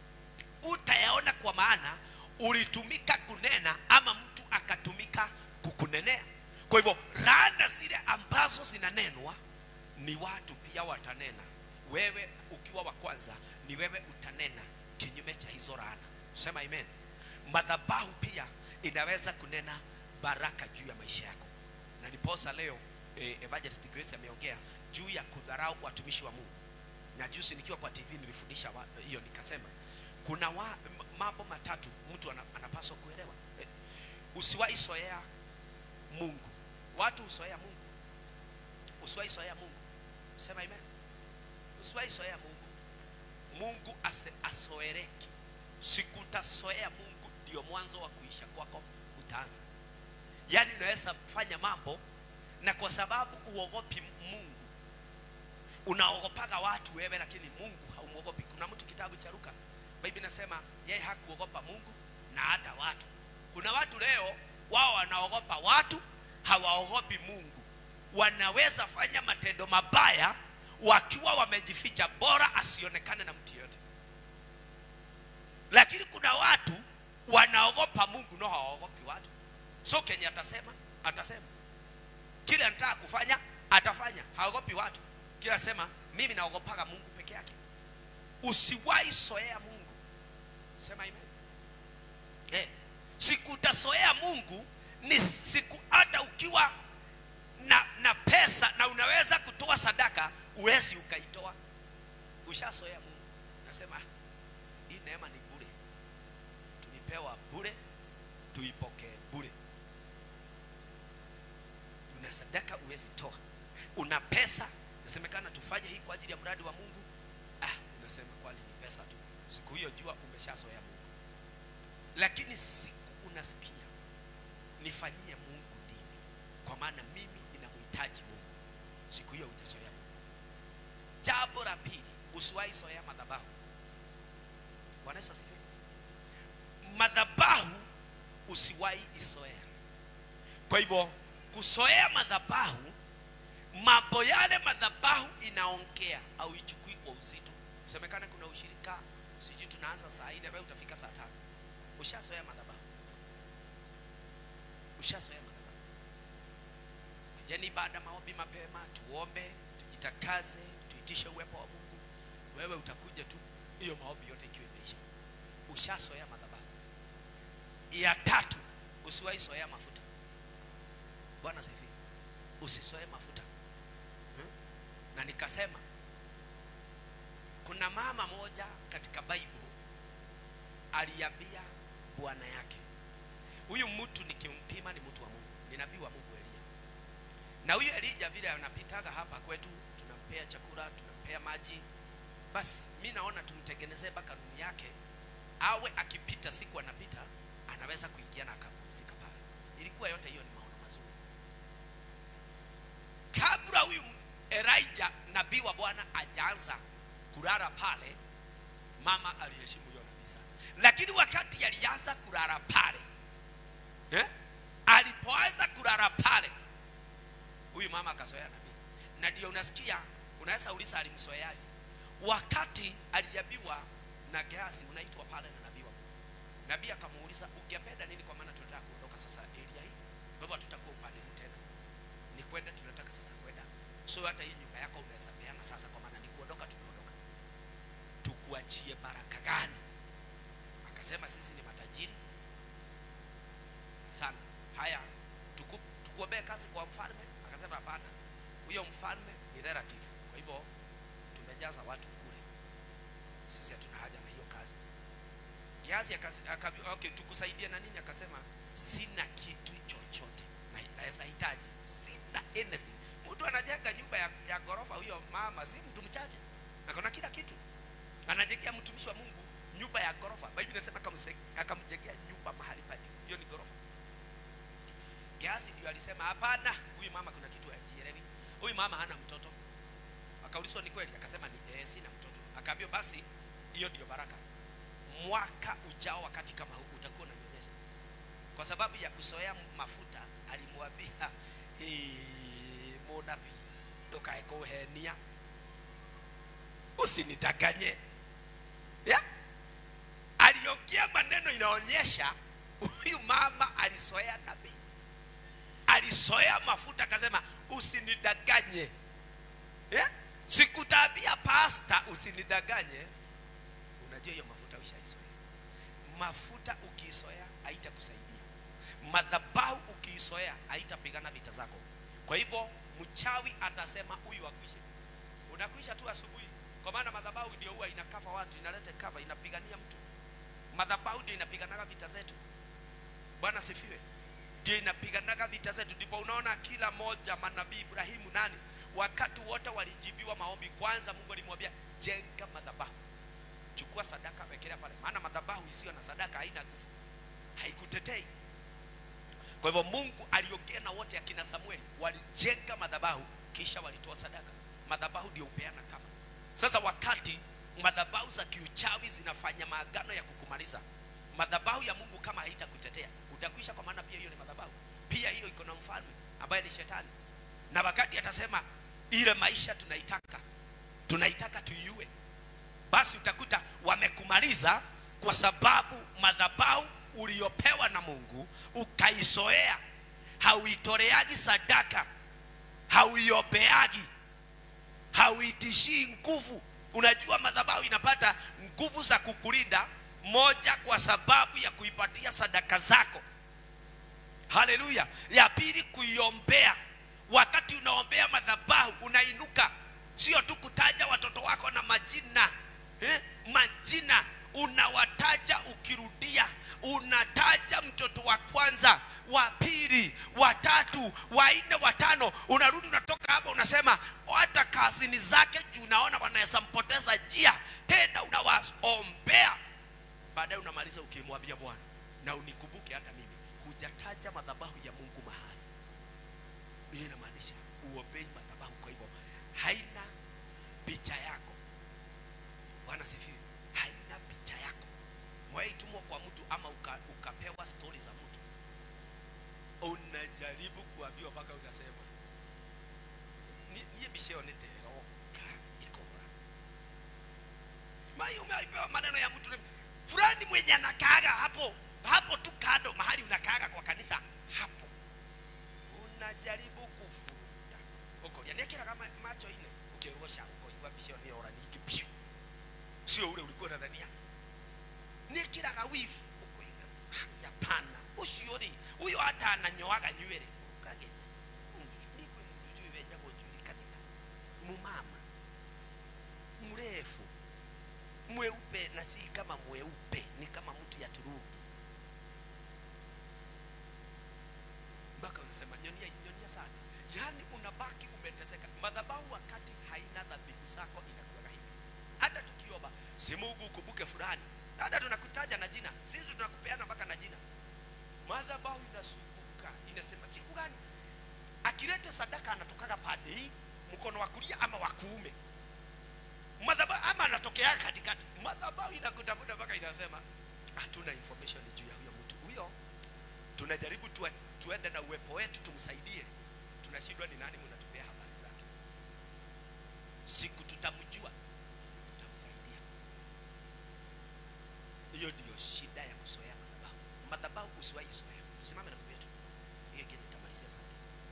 utayaona kwa maana ulitumika kunena ama mtu akatumika kukunenea kwa hivyo laana zile ambazo zinanenwa ni watu pia watanena wewe ukiwa wa kwanza ni wewe utanena kinyume cha hizo laana sema amen madhabahu pia inaweza kunena baraka juu ya maisha yako na niposa leo eh, evangelist grace ameongea juu ya kudharau watumishi wa mungu na juzi nikiwa kwa tv nilifundisha hiyo nikasema kuna wa, mambo matatu mtu anapaswa kuelewa eh, usiwahi soea mungu watu usoea mungu usiwahi soea mungu sema amen usiwahi soea mungu mungu ase, asoereki siku utasoea mungu ndio mwanzo wa kuisha kwako utaanza yaani unaweza fanya mambo na kwa sababu uogopi mungu unaogopaga watu wewe lakini mungu haumwogopi kuna mtu kitabu cha luka biblia inasema yeye hakuogopa mungu na hata watu kuna watu leo wao wanaogopa watu hawaogopi mungu wanaweza fanya matendo mabaya wakiwa wamejificha bora asionekane na mtu yote lakini kuna watu wanaogopa mungu no hawaogopi watu so kenye atasema atasema kile anataka kufanya atafanya haogopi watu kila sema mimi naogopaga mungu peke yake usiwahi soea mungu sema amen eh, siku utasoea mungu ni siku hata ukiwa na, na pesa pesa na unaweza kutoa sadaka uwezi ukaitoa ushasoea mungu nasema "Ah, hii neema ni bure tulipewa bure tuipokee bure una sadaka uwezi toa una pesa nasemekana tufanye hii kwa ajili ya mradi wa mungu ah, unasema kwani ni pesa tu siku hiyo jua umeshazoea mungu lakini siku unasikia nifanyie mungu nini kwa maana mimi ninamhitaji mungu siku hiyo hujazoea mungu jambo la pili usiwahi zoea madhabahu bwana yesu asifiwe madhabahu usiwahi isoea kwa hivyo kusoea madhabahu mambo yale madhabahu inaongea au ichukui kwa uzito semekana kuna ushirika sijui tunaanza saa nne wewe utafika saa tano ushasoea madhabahu ushasoea madhabahu kujeni baada ya maombi mapema tuombe tujitakaze tuitishe uwepo wa mungu wewe utakuja tu hiyo maombi yote ikiwa imeisha ushasoea madhabahu ya tatu usiwahi soea mafuta bwana sifi usisoe mafuta hmm? na nikasema kuna mama moja katika bible aliambia bwana yake huyu mtu nikimpima ni mtu wa mungu ni nabii wa mungu elia na huyu elija vile anapitaga hapa kwetu tunampea chakula tunampea maji basi mi naona tumtengenezee mpaka rumu yake awe akipita siku anapita anaweza kuingia na akapumzika pale ilikuwa yote hiyo ni maono mazuri kabla huyu Elijah nabii wa Bwana ajaanza kulala pale, mama aliheshimu huyo nabii sana, lakini wakati alianza kulala pale eh? alipoanza kulala pale, huyu mama akasoea nabii, na ndio unasikia, unaweza uliza alimsoeaje? Wakati aliambiwa na Gehazi, unaitwa pale na nabii wa Mungu. Nabii akamuuliza ungependa nini? Kwa maana tunataka kuondoka sasa area hii, kwa hivyo hatutakuwa upande huu tena ni kwenda tunataka sasa kwenda so hata hii nyumba yako unaweza peana sasa kwa maana ni kuondoka tumeondoka tukuachie baraka gani akasema sisi ni matajiri sana haya tuku, tukuombee kazi kwa mfalme akasema hapana huyo mfalme ni relative kwa hivyo tumejaza watu kule sisi hatuna haja na hiyo kazi kiasi okay, tukusaidie na nini akasema sina kitu chochote na- naweza hitaji sina anything mtu anajenga nyumba ya, ya ghorofa huyo mama si mtu mchache akona kila kitu anajengea mtumishi wa mungu nyumba ya ghorofa biblia inasema akamse- akamjengea nyumba mahali pa juu hiyo ni ghorofa Gehazi ndio alisema hapana huyu mama kuna kitu hajielewi huyu mama hana mtoto akaulizwa ni kweli akasema ni eh, sina mtoto akaambiwa basi hiyo ndio baraka mwaka ujao wakati kama huu utakuwa unanyonyesha kwa sababu ya kusoea mafuta alimwambia "Hii, munabii ndukae kuhenia usinidanganye yeah? aliongea maneno inaonyesha huyu mama alisoea nabii alisoea mafuta akasema usinidanganye yeah? sikutaambia pasta usinidanganye unajua hiyo mafuta ushaisoea mafuta ukiisoea haitakusaidia madhabahu ukiisoea haitapigana vita zako kwa hivyo mchawi atasema huyu akwishe unakwisha tu asubuhi kwa maana madhabahu ndio huwa inakafa watu inaleta kava inapigania mtu madhabahu ndio inapiganaga vita zetu bwana sifiwe ndio inapiganaga vita zetu ndipo unaona kila moja manabii ibrahimu nani wakati wote walijibiwa maombi kwanza mungu alimwambia jenga madhabahu chukua sadaka wekelea pale maana madhabahu isiyo na sadaka haina nguvu haikutetei kwa hivyo mungu aliongea na wote akina samueli walijenga madhabahu kisha walitoa sadaka madhabahu ndio upeana kava sasa wakati madhabahu za kiuchawi zinafanya maagano ya kukumaliza madhabahu ya mungu kama haitakutetea utakwisha kwa maana pia hiyo ni madhabahu pia hiyo iko na mfalme ambaye ni shetani na wakati atasema ile maisha tunaitaka tunaitaka tuiue basi utakuta wamekumaliza kwa sababu madhabahu uliopewa na mungu ukaisoea hauitoleagi sadaka hauiombeagi hauitishii nguvu unajua madhabahu inapata nguvu za kukulinda moja kwa sababu ya kuipatia sadaka zako haleluya ya pili kuiombea wakati unaombea unaombea madhabahu unainuka sio tu kutaja watoto wako na majina eh? majina unawataja ukirudia unataja mtoto wa kwanza wa pili wa tatu wa nne wa tano unarudi unatoka hapa unasema hata kazini zake juu unaona wanaweza mpoteza njia tena unawaombea baadaye unamaliza ukimwambia bwana na unikumbuke hata mimi hujataja madhabahu ya mungu mahali hii inamaanisha uombei madhabahu kwa hivyo haina picha yako bwana sifiwe haina picha yako mwaitumwa kwa mtu ama uka, ukapewa stori za mtu unajaribu kuambiwa mpaka unasema "Ni- niye bisheo niteroka ikora mai umeaipewa maneno ya mtu fulani mwenye anakaaga hapo hapo tu kado mahali unakaaga kwa kanisa hapo unajaribu kufuruta ukoria niekiraga ma- macho ine ukirosha ukoigua bisheo niora niki piu sio ule ulikuwa unadhania niekiraga wivu ukoiga "Ah, hapana ucio ri huyo hata ananyoaga nywele ukageria nikwe mjui weja kujulikanika mumama mrefu mweupe na si kama mweupe ni kama mtu ya turuki mpaka unasema nyonia nyonia sana yaani unabaki umeteseka madhabahu wakati haina dhabihu zako inakuwaga hivi hata tukiomba si mungu ukumbuke fulani hata tunakutaja na jina sisi tunakupeana mpaka na jina madhabahu inasumbuka inasema siku gani akileta sadaka anatokaga pande hii mkono wa kulia ama wa kuume madhabahu ama anatokea katikati madhabahu inakutafuta mpaka inasema hatuna information juu ya huyo mtu huyo tunajaribu tuwe, tuende na uwepo wetu tumsaidie tunashindwa ni nani mnatupea habari zake siku tutamjua tutamsaidia hiyo ndiyo shida ya kuzoea madhabahu madhabahu usiwahi zoea tusimame na kwetu hiyo ingine nitamalizia sana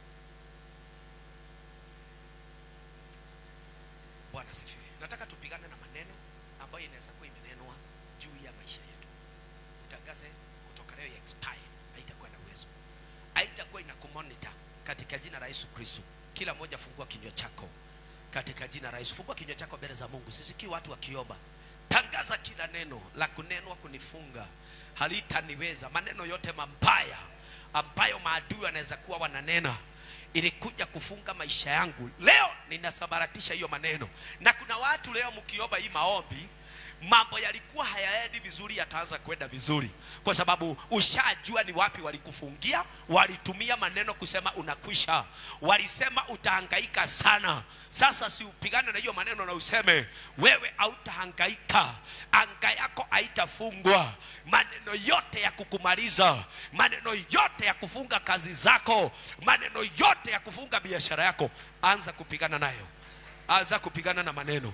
bwana sifiwe nataka tupigane na maneno ambayo inaweza kuwa imenenwa juu ya maisha yetu utangaze kutoka leo ya expire haitakuwa na uwezo haitakuwa ina kumonita katika jina la yesu kristo kila mmoja fungua kinywa chako katika jina la yesu fungua kinywa chako mbele za mungu sisikii watu wakiomba tangaza kila neno la kunenwa kunifunga halitaniweza maneno yote mambaya ambayo maadui wanaweza kuwa wananena ilikuja kufunga maisha yangu leo ninasambaratisha hiyo maneno na kuna watu leo mkiomba hii maombi mambo yalikuwa hayaendi vizuri yataanza kwenda vizuri kwa sababu ushajua ni wapi walikufungia walitumia maneno kusema unakwisha walisema utahangaika sana sasa si upigane na hiyo maneno na useme wewe hautahangaika anga yako haitafungwa maneno yote ya kukumaliza maneno yote ya kufunga kazi zako maneno yote ya kufunga biashara yako anza kupigana nayo anza kupigana na maneno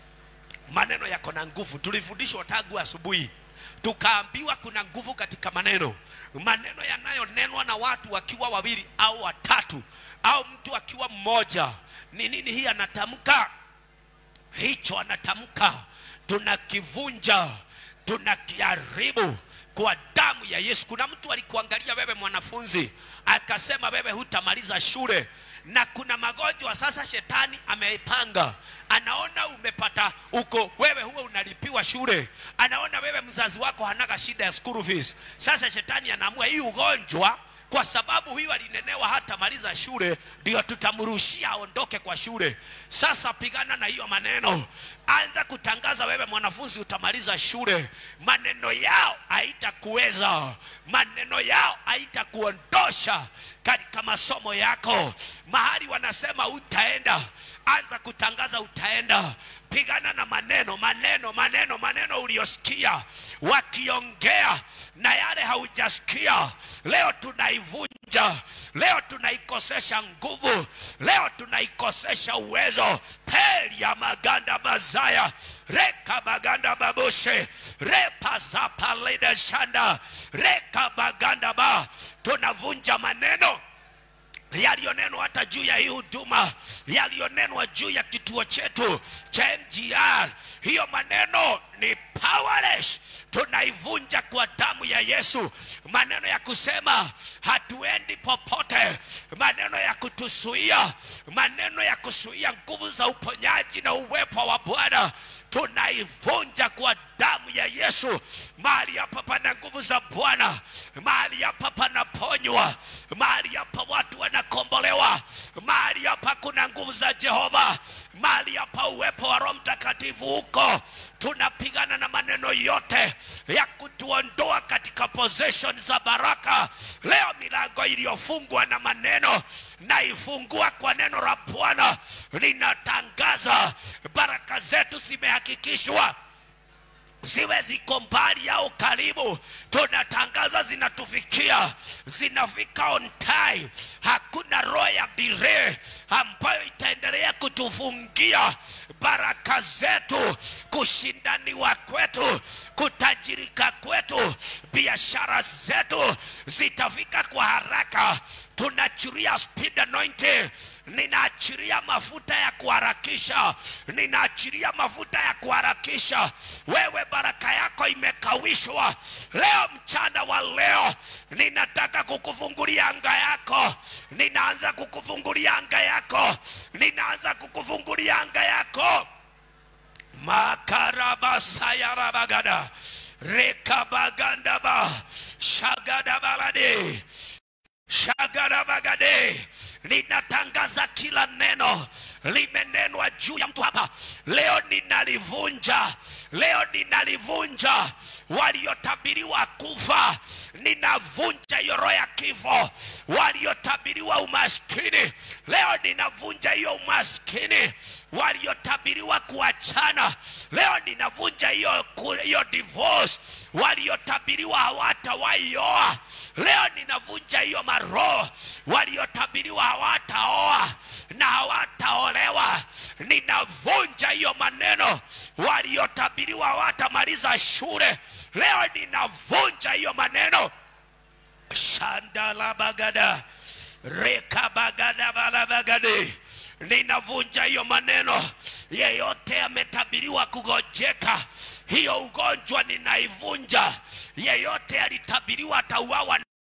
maneno yako na nguvu tulifundishwa tangu asubuhi tukaambiwa kuna nguvu katika maneno maneno yanayonenwa na watu wakiwa wawili au watatu au mtu akiwa mmoja ni nini hii anatamka hicho anatamka tunakivunja tunakiharibu kwa damu ya yesu kuna mtu alikuangalia wewe mwanafunzi akasema wewe hutamaliza shule na kuna magonjwa sasa shetani ameipanga anaona umepata uko wewe huwa unalipiwa shule anaona wewe mzazi wako hanaga shida ya school fees sasa shetani anaamua hii ugonjwa kwa sababu huyu alinenewa hata maliza shule ndio tutamrushia aondoke kwa shule sasa pigana na hiyo maneno anza kutangaza wewe mwanafunzi utamaliza shule maneno yao haitakuweza maneno yao haitakuondosha katika masomo yako mahali wanasema utaenda anza kutangaza utaenda pigana na maneno maneno maneno maneno uliyosikia wakiongea na yale haujasikia leo tunaivunja leo tunaikosesha nguvu leo tunaikosesha uwezo peli ya maganda mazaya reka maganda babushe repazapalide shanda reka maganda ba tunavunja maneno yaliyonenwa hata juu ya hii huduma yaliyonenwa juu ya kituo chetu cha mgr hiyo maneno ni pa powerless tunaivunja kwa damu ya yesu maneno ya kusema hatuendi popote maneno ya kutusuia maneno ya kusuia nguvu za uponyaji na uwepo wa bwana tunaivunja kwa damu ya yesu mahali hapa pana nguvu za bwana mahali hapa panaponywa mahali hapa watu wanakombolewa mahali hapa kuna nguvu za jehova mahali hapa uwepo wa roho mtakatifu huko tunapigana na maneno yote ya kutuondoa katika possession za baraka leo milango iliyofungwa na maneno naifungua kwa neno la bwana ninatangaza baraka zetu zimehakikishwa ziwe ziko mbali au karibu tunatangaza zinatufikia zinafika on time hakuna roho ya delay ambayo itaendelea kutufungia baraka zetu kushindaniwa kwetu kutajirika kwetu biashara zetu zitafika kwa haraka tunaachiria speed anointing ninaachiria mafuta ya kuharakisha ninaachiria mafuta ya kuharakisha wewe baraka yako imekawishwa leo mchana wa leo ninataka kukufungulia anga yako ninaanza kukufungulia anga yako ninaanza kukufungulia anga yako makarabasayarabagada rekabagandaba shagadabalade shagarabagade ninatangaza kila neno limenenwa juu ya mtu hapa leo ninalivunja leo ninalivunja waliotabiriwa kufa ninavunja hiyo roho ya kifo waliotabiriwa umaskini leo ninavunja hiyo umaskini waliotabiriwa kuachana leo ninavunja hiyo ku- hiyo divorce waliotabiriwa hawatawaioa leo ninavunja hiyo maroho waliotabiriwa hawataoa na hawataolewa ninavunja hiyo maneno waliotabiriwa hawatamaliza shule leo ninavunja hiyo maneno shandalabagada rekabagadabalabagade ninavunja hiyo maneno yeyote ametabiriwa kugojeka hiyo ugonjwa ninaivunja yeyote alitabiriwa atauawa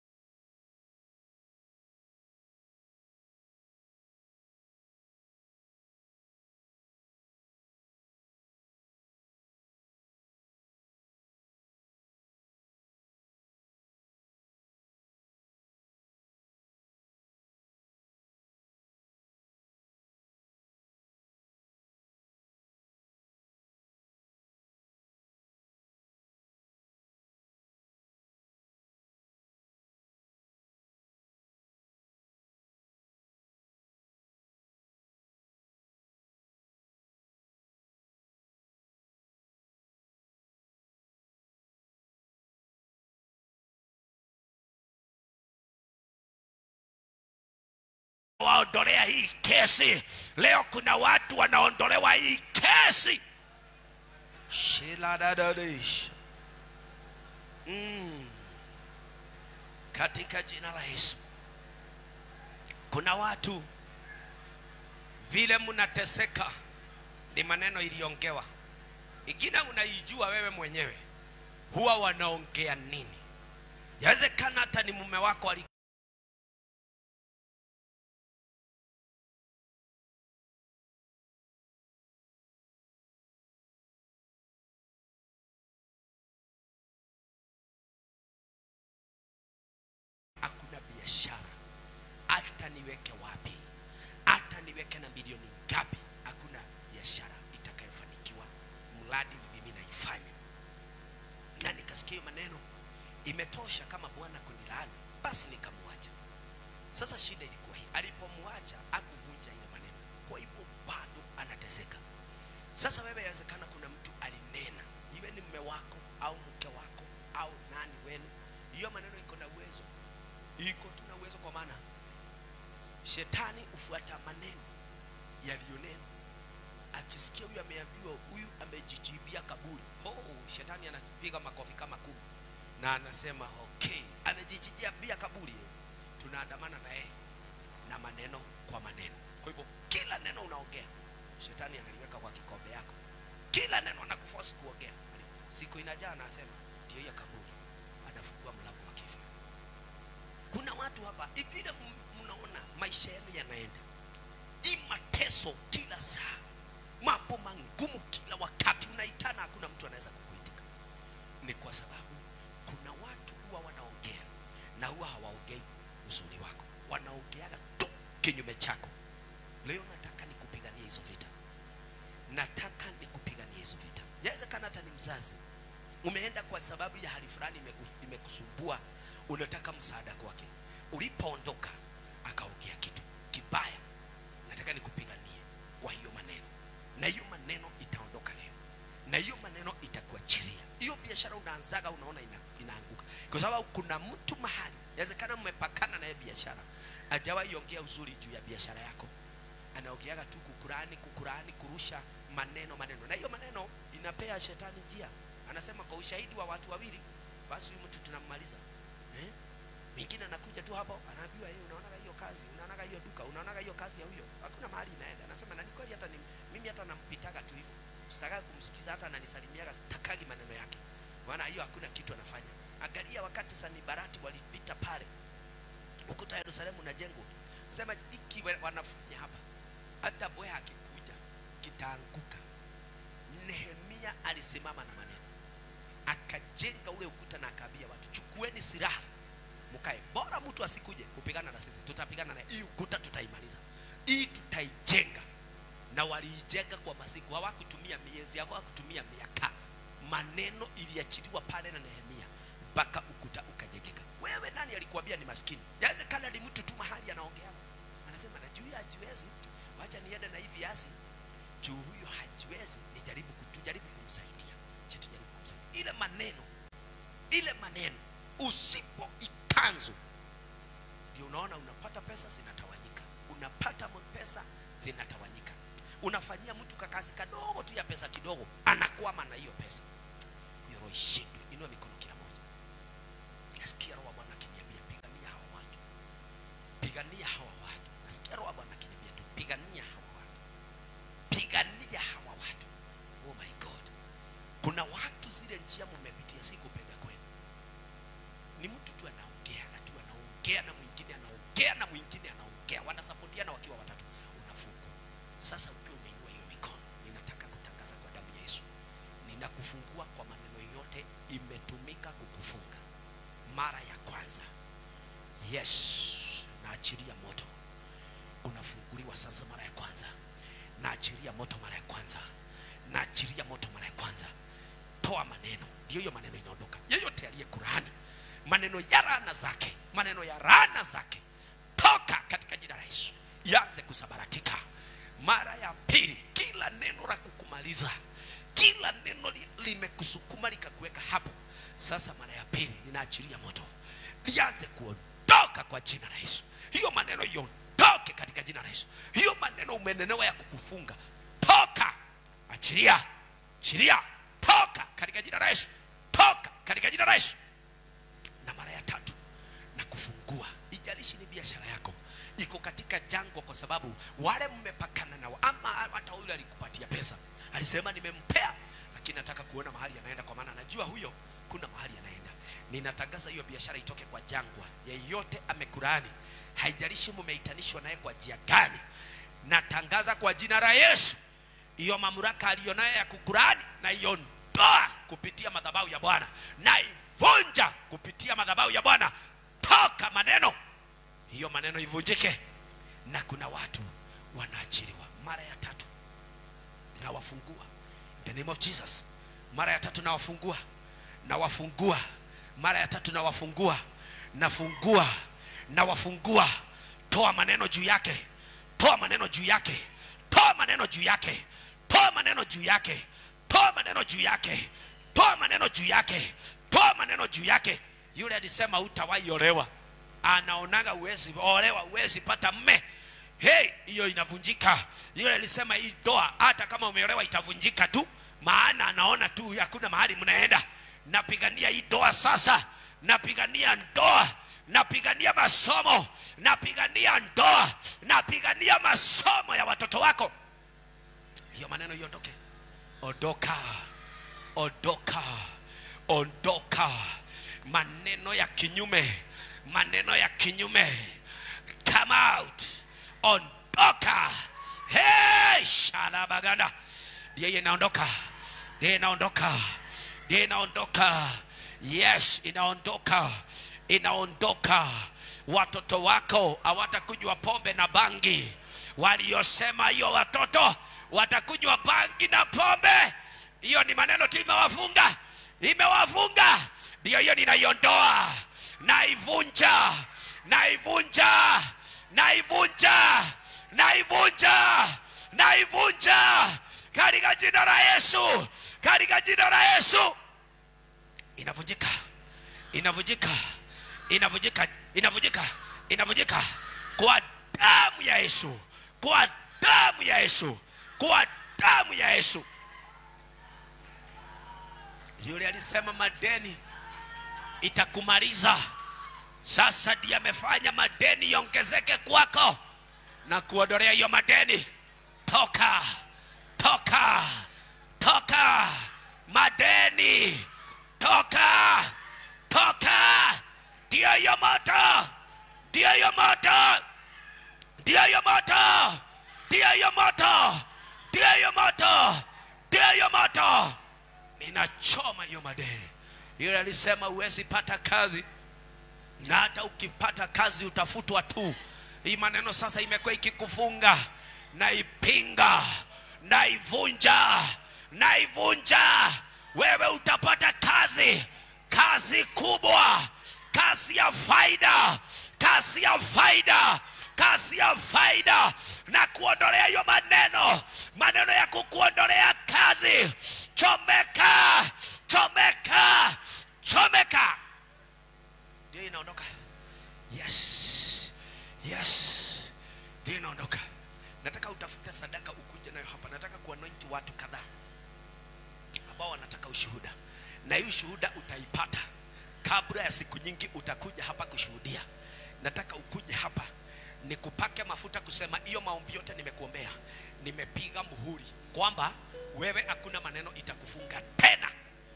waondolea hii kesi leo kuna watu wanaondolewa hii kesi shiladadadish mm. katika jina la yesu kuna watu vile mnateseka ni maneno iliongewa ingine unaijua wewe mwenyewe huwa wanaongea nini yawezekana hata ni mume wako ali hakuna biashara hata niweke wapi hata niweke na milioni ngapi hakuna biashara itakayofanikiwa mradi ni mimi naifanya na nikasikia hiyo maneno imetosha kama bwana kunilaani basi nikamwacha sasa shida ilikuwa hii alipomwacha akuvunja ile maneno kwa hivyo bado anateseka sasa wewe yawezekana kuna mtu alinena iwe ni mme wako au mke wako au nani wenu hiyo maneno iko na uwezo iko tuna uwezo kwa maana shetani hufuata maneno yaliyonenwa akisikia huyu ameambiwa huyu amejijibia kaburi oh, shetani anapiga makofi kama kumi na anasema okay amejijibia kaburi eh. tunaandamana na yeye na maneno kwa maneno kwa hivyo kila neno unaongea shetani analiweka kwa kikombe yako kila neno anakufosi kuongea siku inajaa anasema ndio hiyo kaburi anafungua mlango wa kifo kuna watu hapa vile m- mnaona maisha yenu yanaenda hii mateso kila saa mambo mangumu kila wakati unaitana hakuna mtu anaweza kukuitika ni kwa sababu kuna watu huwa wanaongea na huwa hawaongei uzuri wako wanaongeaga tu kinyume chako leo nataka nikupigania hizo vita nataka nikupigania hizo vita yawezekana hata ni mzazi umeenda kwa sababu ya hali fulani imeku- imekusumbua unataka msaada kwake ulipoondoka akaongea kitu kibaya nataka nikupiganie kwa hiyo maneno na hiyo maneno itaondoka leo na hiyo maneno itakuachilia hiyo biashara unaanzaga unaona ina, inaanguka kwa sababu kuna mtu mahali yawezekana mmepakana naye biashara ajawahi ongea uzuri juu ya biashara yako anaongeaga tu kukurani kukurani kurusha maneno maneno na hiyo maneno inapea shetani njia anasema kwa ushahidi wa watu wawili basi huyu mtu tunammaliza eh? mwingine anakuja tu hapo anaambiwa yeye unaonaga hiyo kazi unaonaga hiyo duka unaonaga hiyo kazi ya huyo hakuna mahali inaenda anasema na ni kweli hata ni, mimi hata nampitaga tu hivyo sitakaga kumsikiza hata ananisalimiaga sitakagi maneno yake maana hiyo hakuna kitu anafanya angalia wakati sanibarati walipita pale ukuta yerusalemu unajengwa sema hiki we- wanafanya hapa hata bweha akikuja kitaanguka nehemia alisimama na maneno akajenga ule ukuta na akaambia watu chukueni silaha mkae bora mtu asikuje kupigana na sisi tutapigana na hii ukuta tutaimaliza hii tutaijenga na waliijenga kwa masiku hawakutumia miezi yako hawakutumia miaka maneno iliachiliwa pale na nehemia mpaka ukuta ukajengeka wewe nani alikuambia ni maskini yawezekana ni mtu tu mahali anaongea anasema na juu ya hajiwezi wacha niende na hii viazi juu huyo hajiwezi nijaribu kutujaribu kumsaidia je tujaribu kumsaidia ile maneno ile maneno usipo ikanzu ndio unaona unapata pesa zinatawanyika unapata m- pesa zinatawanyika unafanyia mtu kakazi kadogo tu ya pesa kidogo anakwama na hiyo pesa hiyo roho ishindwe inua mikono kila moja nasikia roho wa bwana akiniambia pigania hawa watu pigania hawa watu nasikia roho wa bwana akiniambia tu pigania hawa watu pigania hawa watu oh my god kuna watu zile njia mmepitia si kupenda kwenu ni mtu tu anaongea tu anaongea na mwingine anaongea na mwingine anaongea wanasapotiana wakiwa watatu unafungwa sasa ukiwa umeinua hiyo mikono ninataka kutangaza kwa damu ya yesu ninakufungua kwa maneno yote imetumika kukufunga mara ya kwanza yes naachilia moto unafunguliwa sasa mara ya kwanza naachilia moto mara ya kwanza naachilia moto mara ya kwanza toa maneno ndio hiyo maneno inaondoka yeyote aliye kurani maneno ya rana zake maneno ya rana zake toka katika jina la yesu yaanze kusabaratika mara ya pili kila neno la kukumaliza kila neno li- limekusukuma likakuweka hapo sasa mara ya pili ninaachilia moto lianze kuondoka kwa jina la yesu hiyo maneno iondoke katika jina la yesu hiyo maneno umenenewa ya kukufunga toka achilia achilia toka katika jina la yesu toka katika jina la yesu na mara ya tatu na kufungua ijalishi ni biashara yako iko katika jangwa kwa sababu wale mmepakana nao ama hata yule alikupatia pesa alisema nimempea lakini nataka kuona mahali anaenda kwa maana anajua huyo kuna mahali anaenda ninatangaza hiyo biashara itoke kwa jangwa yeyote amekuraani haijalishi mumeitanishwa naye kwa njia gani natangaza kwa jina la yesu hiyo mamlaka aliyonayo ya kukurani na iondoa kupitia madhabahu ya bwana na ivunja kupitia madhabahu ya bwana toka maneno hiyo maneno ivunjike na kuna watu wanaachiliwa mara ya tatu nawafungua in the name of jesus mara ya tatu nawafungua nawafungua mara ya tatu nawafungua nafungua nawafungua toa maneno juu yake toa maneno juu yake toa maneno juu yake toa maneno juu yake toa maneno juu yake toa maneno juu yake toa maneno juu yake yule alisema utawahi olewa anaonaga uwezi olewa uwezi pata mme hey hiyo inavunjika yule alisema hii ndoa hata kama umeolewa itavunjika tu maana anaona tu hakuna mahali mnaenda napigania hii ndoa sasa napigania ndoa napigania masomo napigania ndoa napigania masomo ya watoto wako hiyo maneno iondoke ondoka ondoka ondoka maneno ya kinyume maneno ya kinyume come out ondoka hey shalabaganda ndiyo inaondoka ndiyo inaondoka ndiyo inaondoka yes inaondoka inaondoka watoto wako hawatakunywa pombe na bangi waliosema hiyo watoto watakunywa bangi na pombe hiyo ni maneno tu imewafunga imewafunga ndiyo hiyo ninaiondoa naivunja naivunja naivunja naivunja naivunja katika jina la yesu katika jina la yesu inavunjika inavunjika inavunjika inavunjika inavunjika kwa damu ya yesu kwa damu ya yesu kwa damu ya yesu yule alisema madeni itakumaliza sasa ndiye amefanya madeni iongezeke kwako na kuondolea hiyo madeni toka toka toka madeni toka toka ndio hiyo moto ndio hiyo moto ndio hiyo moto ndio hiyo moto ndio hiyo moto ndio hiyo moto ninachoma hiyo madeni yule alisema huwezi pata kazi na hata ukipata kazi utafutwa tu hii maneno sasa imekuwa ikikufunga naipinga naivunja naivunja wewe utapata kazi kazi kubwa kazi ya faida kazi ya faida kazi ya faida na kuondolea hiyo maneno maneno ya kukuondolea kazi chomeka chomeka chomeka ndio inaondoka yes yes ndio inaondoka nataka utafute sadaka ukuje nayo hapa nataka kuanointi watu kadhaa ambao wanataka ushuhuda na hii ushuhuda utaipata kabla ya siku nyingi utakuja hapa kushuhudia nataka ukuje hapa nikupake mafuta kusema hiyo maombi yote nimekuombea nimepiga muhuri kwamba wewe hakuna maneno itakufunga tena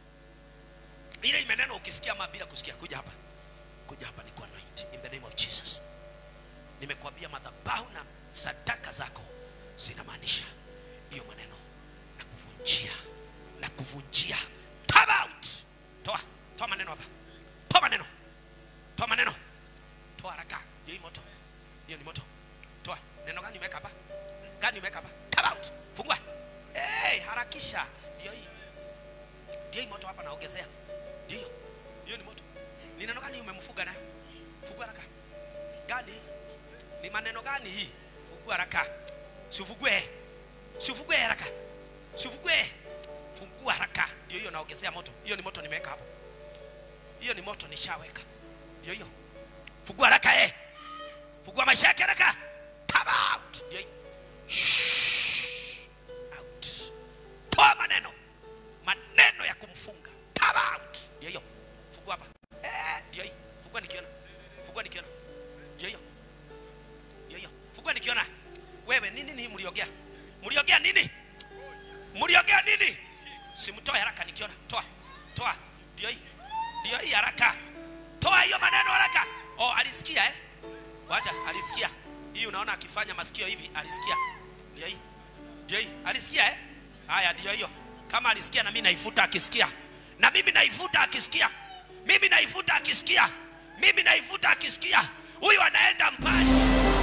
ile maneno ukisikia ama bila kusikia kuja hapa kuja hapa ni anoint in the name of jesus nimekuambia madhabahu na sadaka zako zinamaanisha hiyo maneno na kuvunjia na kuvunjia come out toa toa maneno hapa toa maneno toa maneno toa haraka ndio hii moto hiyo ni moto toa neno gani umeweka hapa gani umeweka hapa come out fungua hey, harakisha ndio hii ndio hii moto hapa naongezea ndio hiyo hiyo ni moto ni neno gani umemfuga nayo fungua haraka gani ni maneno gani hii fungua haraka siufugue siufugue haraka siufugue fungua haraka ndio hiyo naongezea moto hiyo ni moto nimeweka hapo hiyo ni moto nishaweka ndio hiyo fungua haraka eh fungua maisha yake haraka come out ndio hiyo Shh. out toa maneno maneno ya kumfunga come out ndio hiyo fungua hapa eh ndio hiyo fungua nikiona fungua nikiona ndio hiyo ndio hiyo fungua nikiona wewe nini nini mliongea mliongea nini mliongea nini simtoe haraka nikiona toa toa ndio hii ndio hii haraka toa hiyo maneno haraka oh alisikia eh wacha alisikia hii unaona akifanya masikio hivi alisikia ndio hii ndio hii alisikia eh haya ndio hiyo kama alisikia na mimi naifuta akisikia na mimi naifuta akisikia mimi naifuta akisikia mimi naifuta akisikia huyu anaenda mbali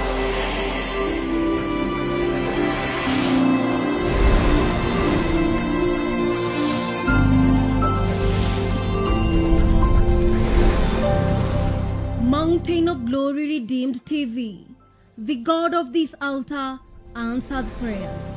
Mountain of Glory Redeemed TV. The God of this altar answered prayer.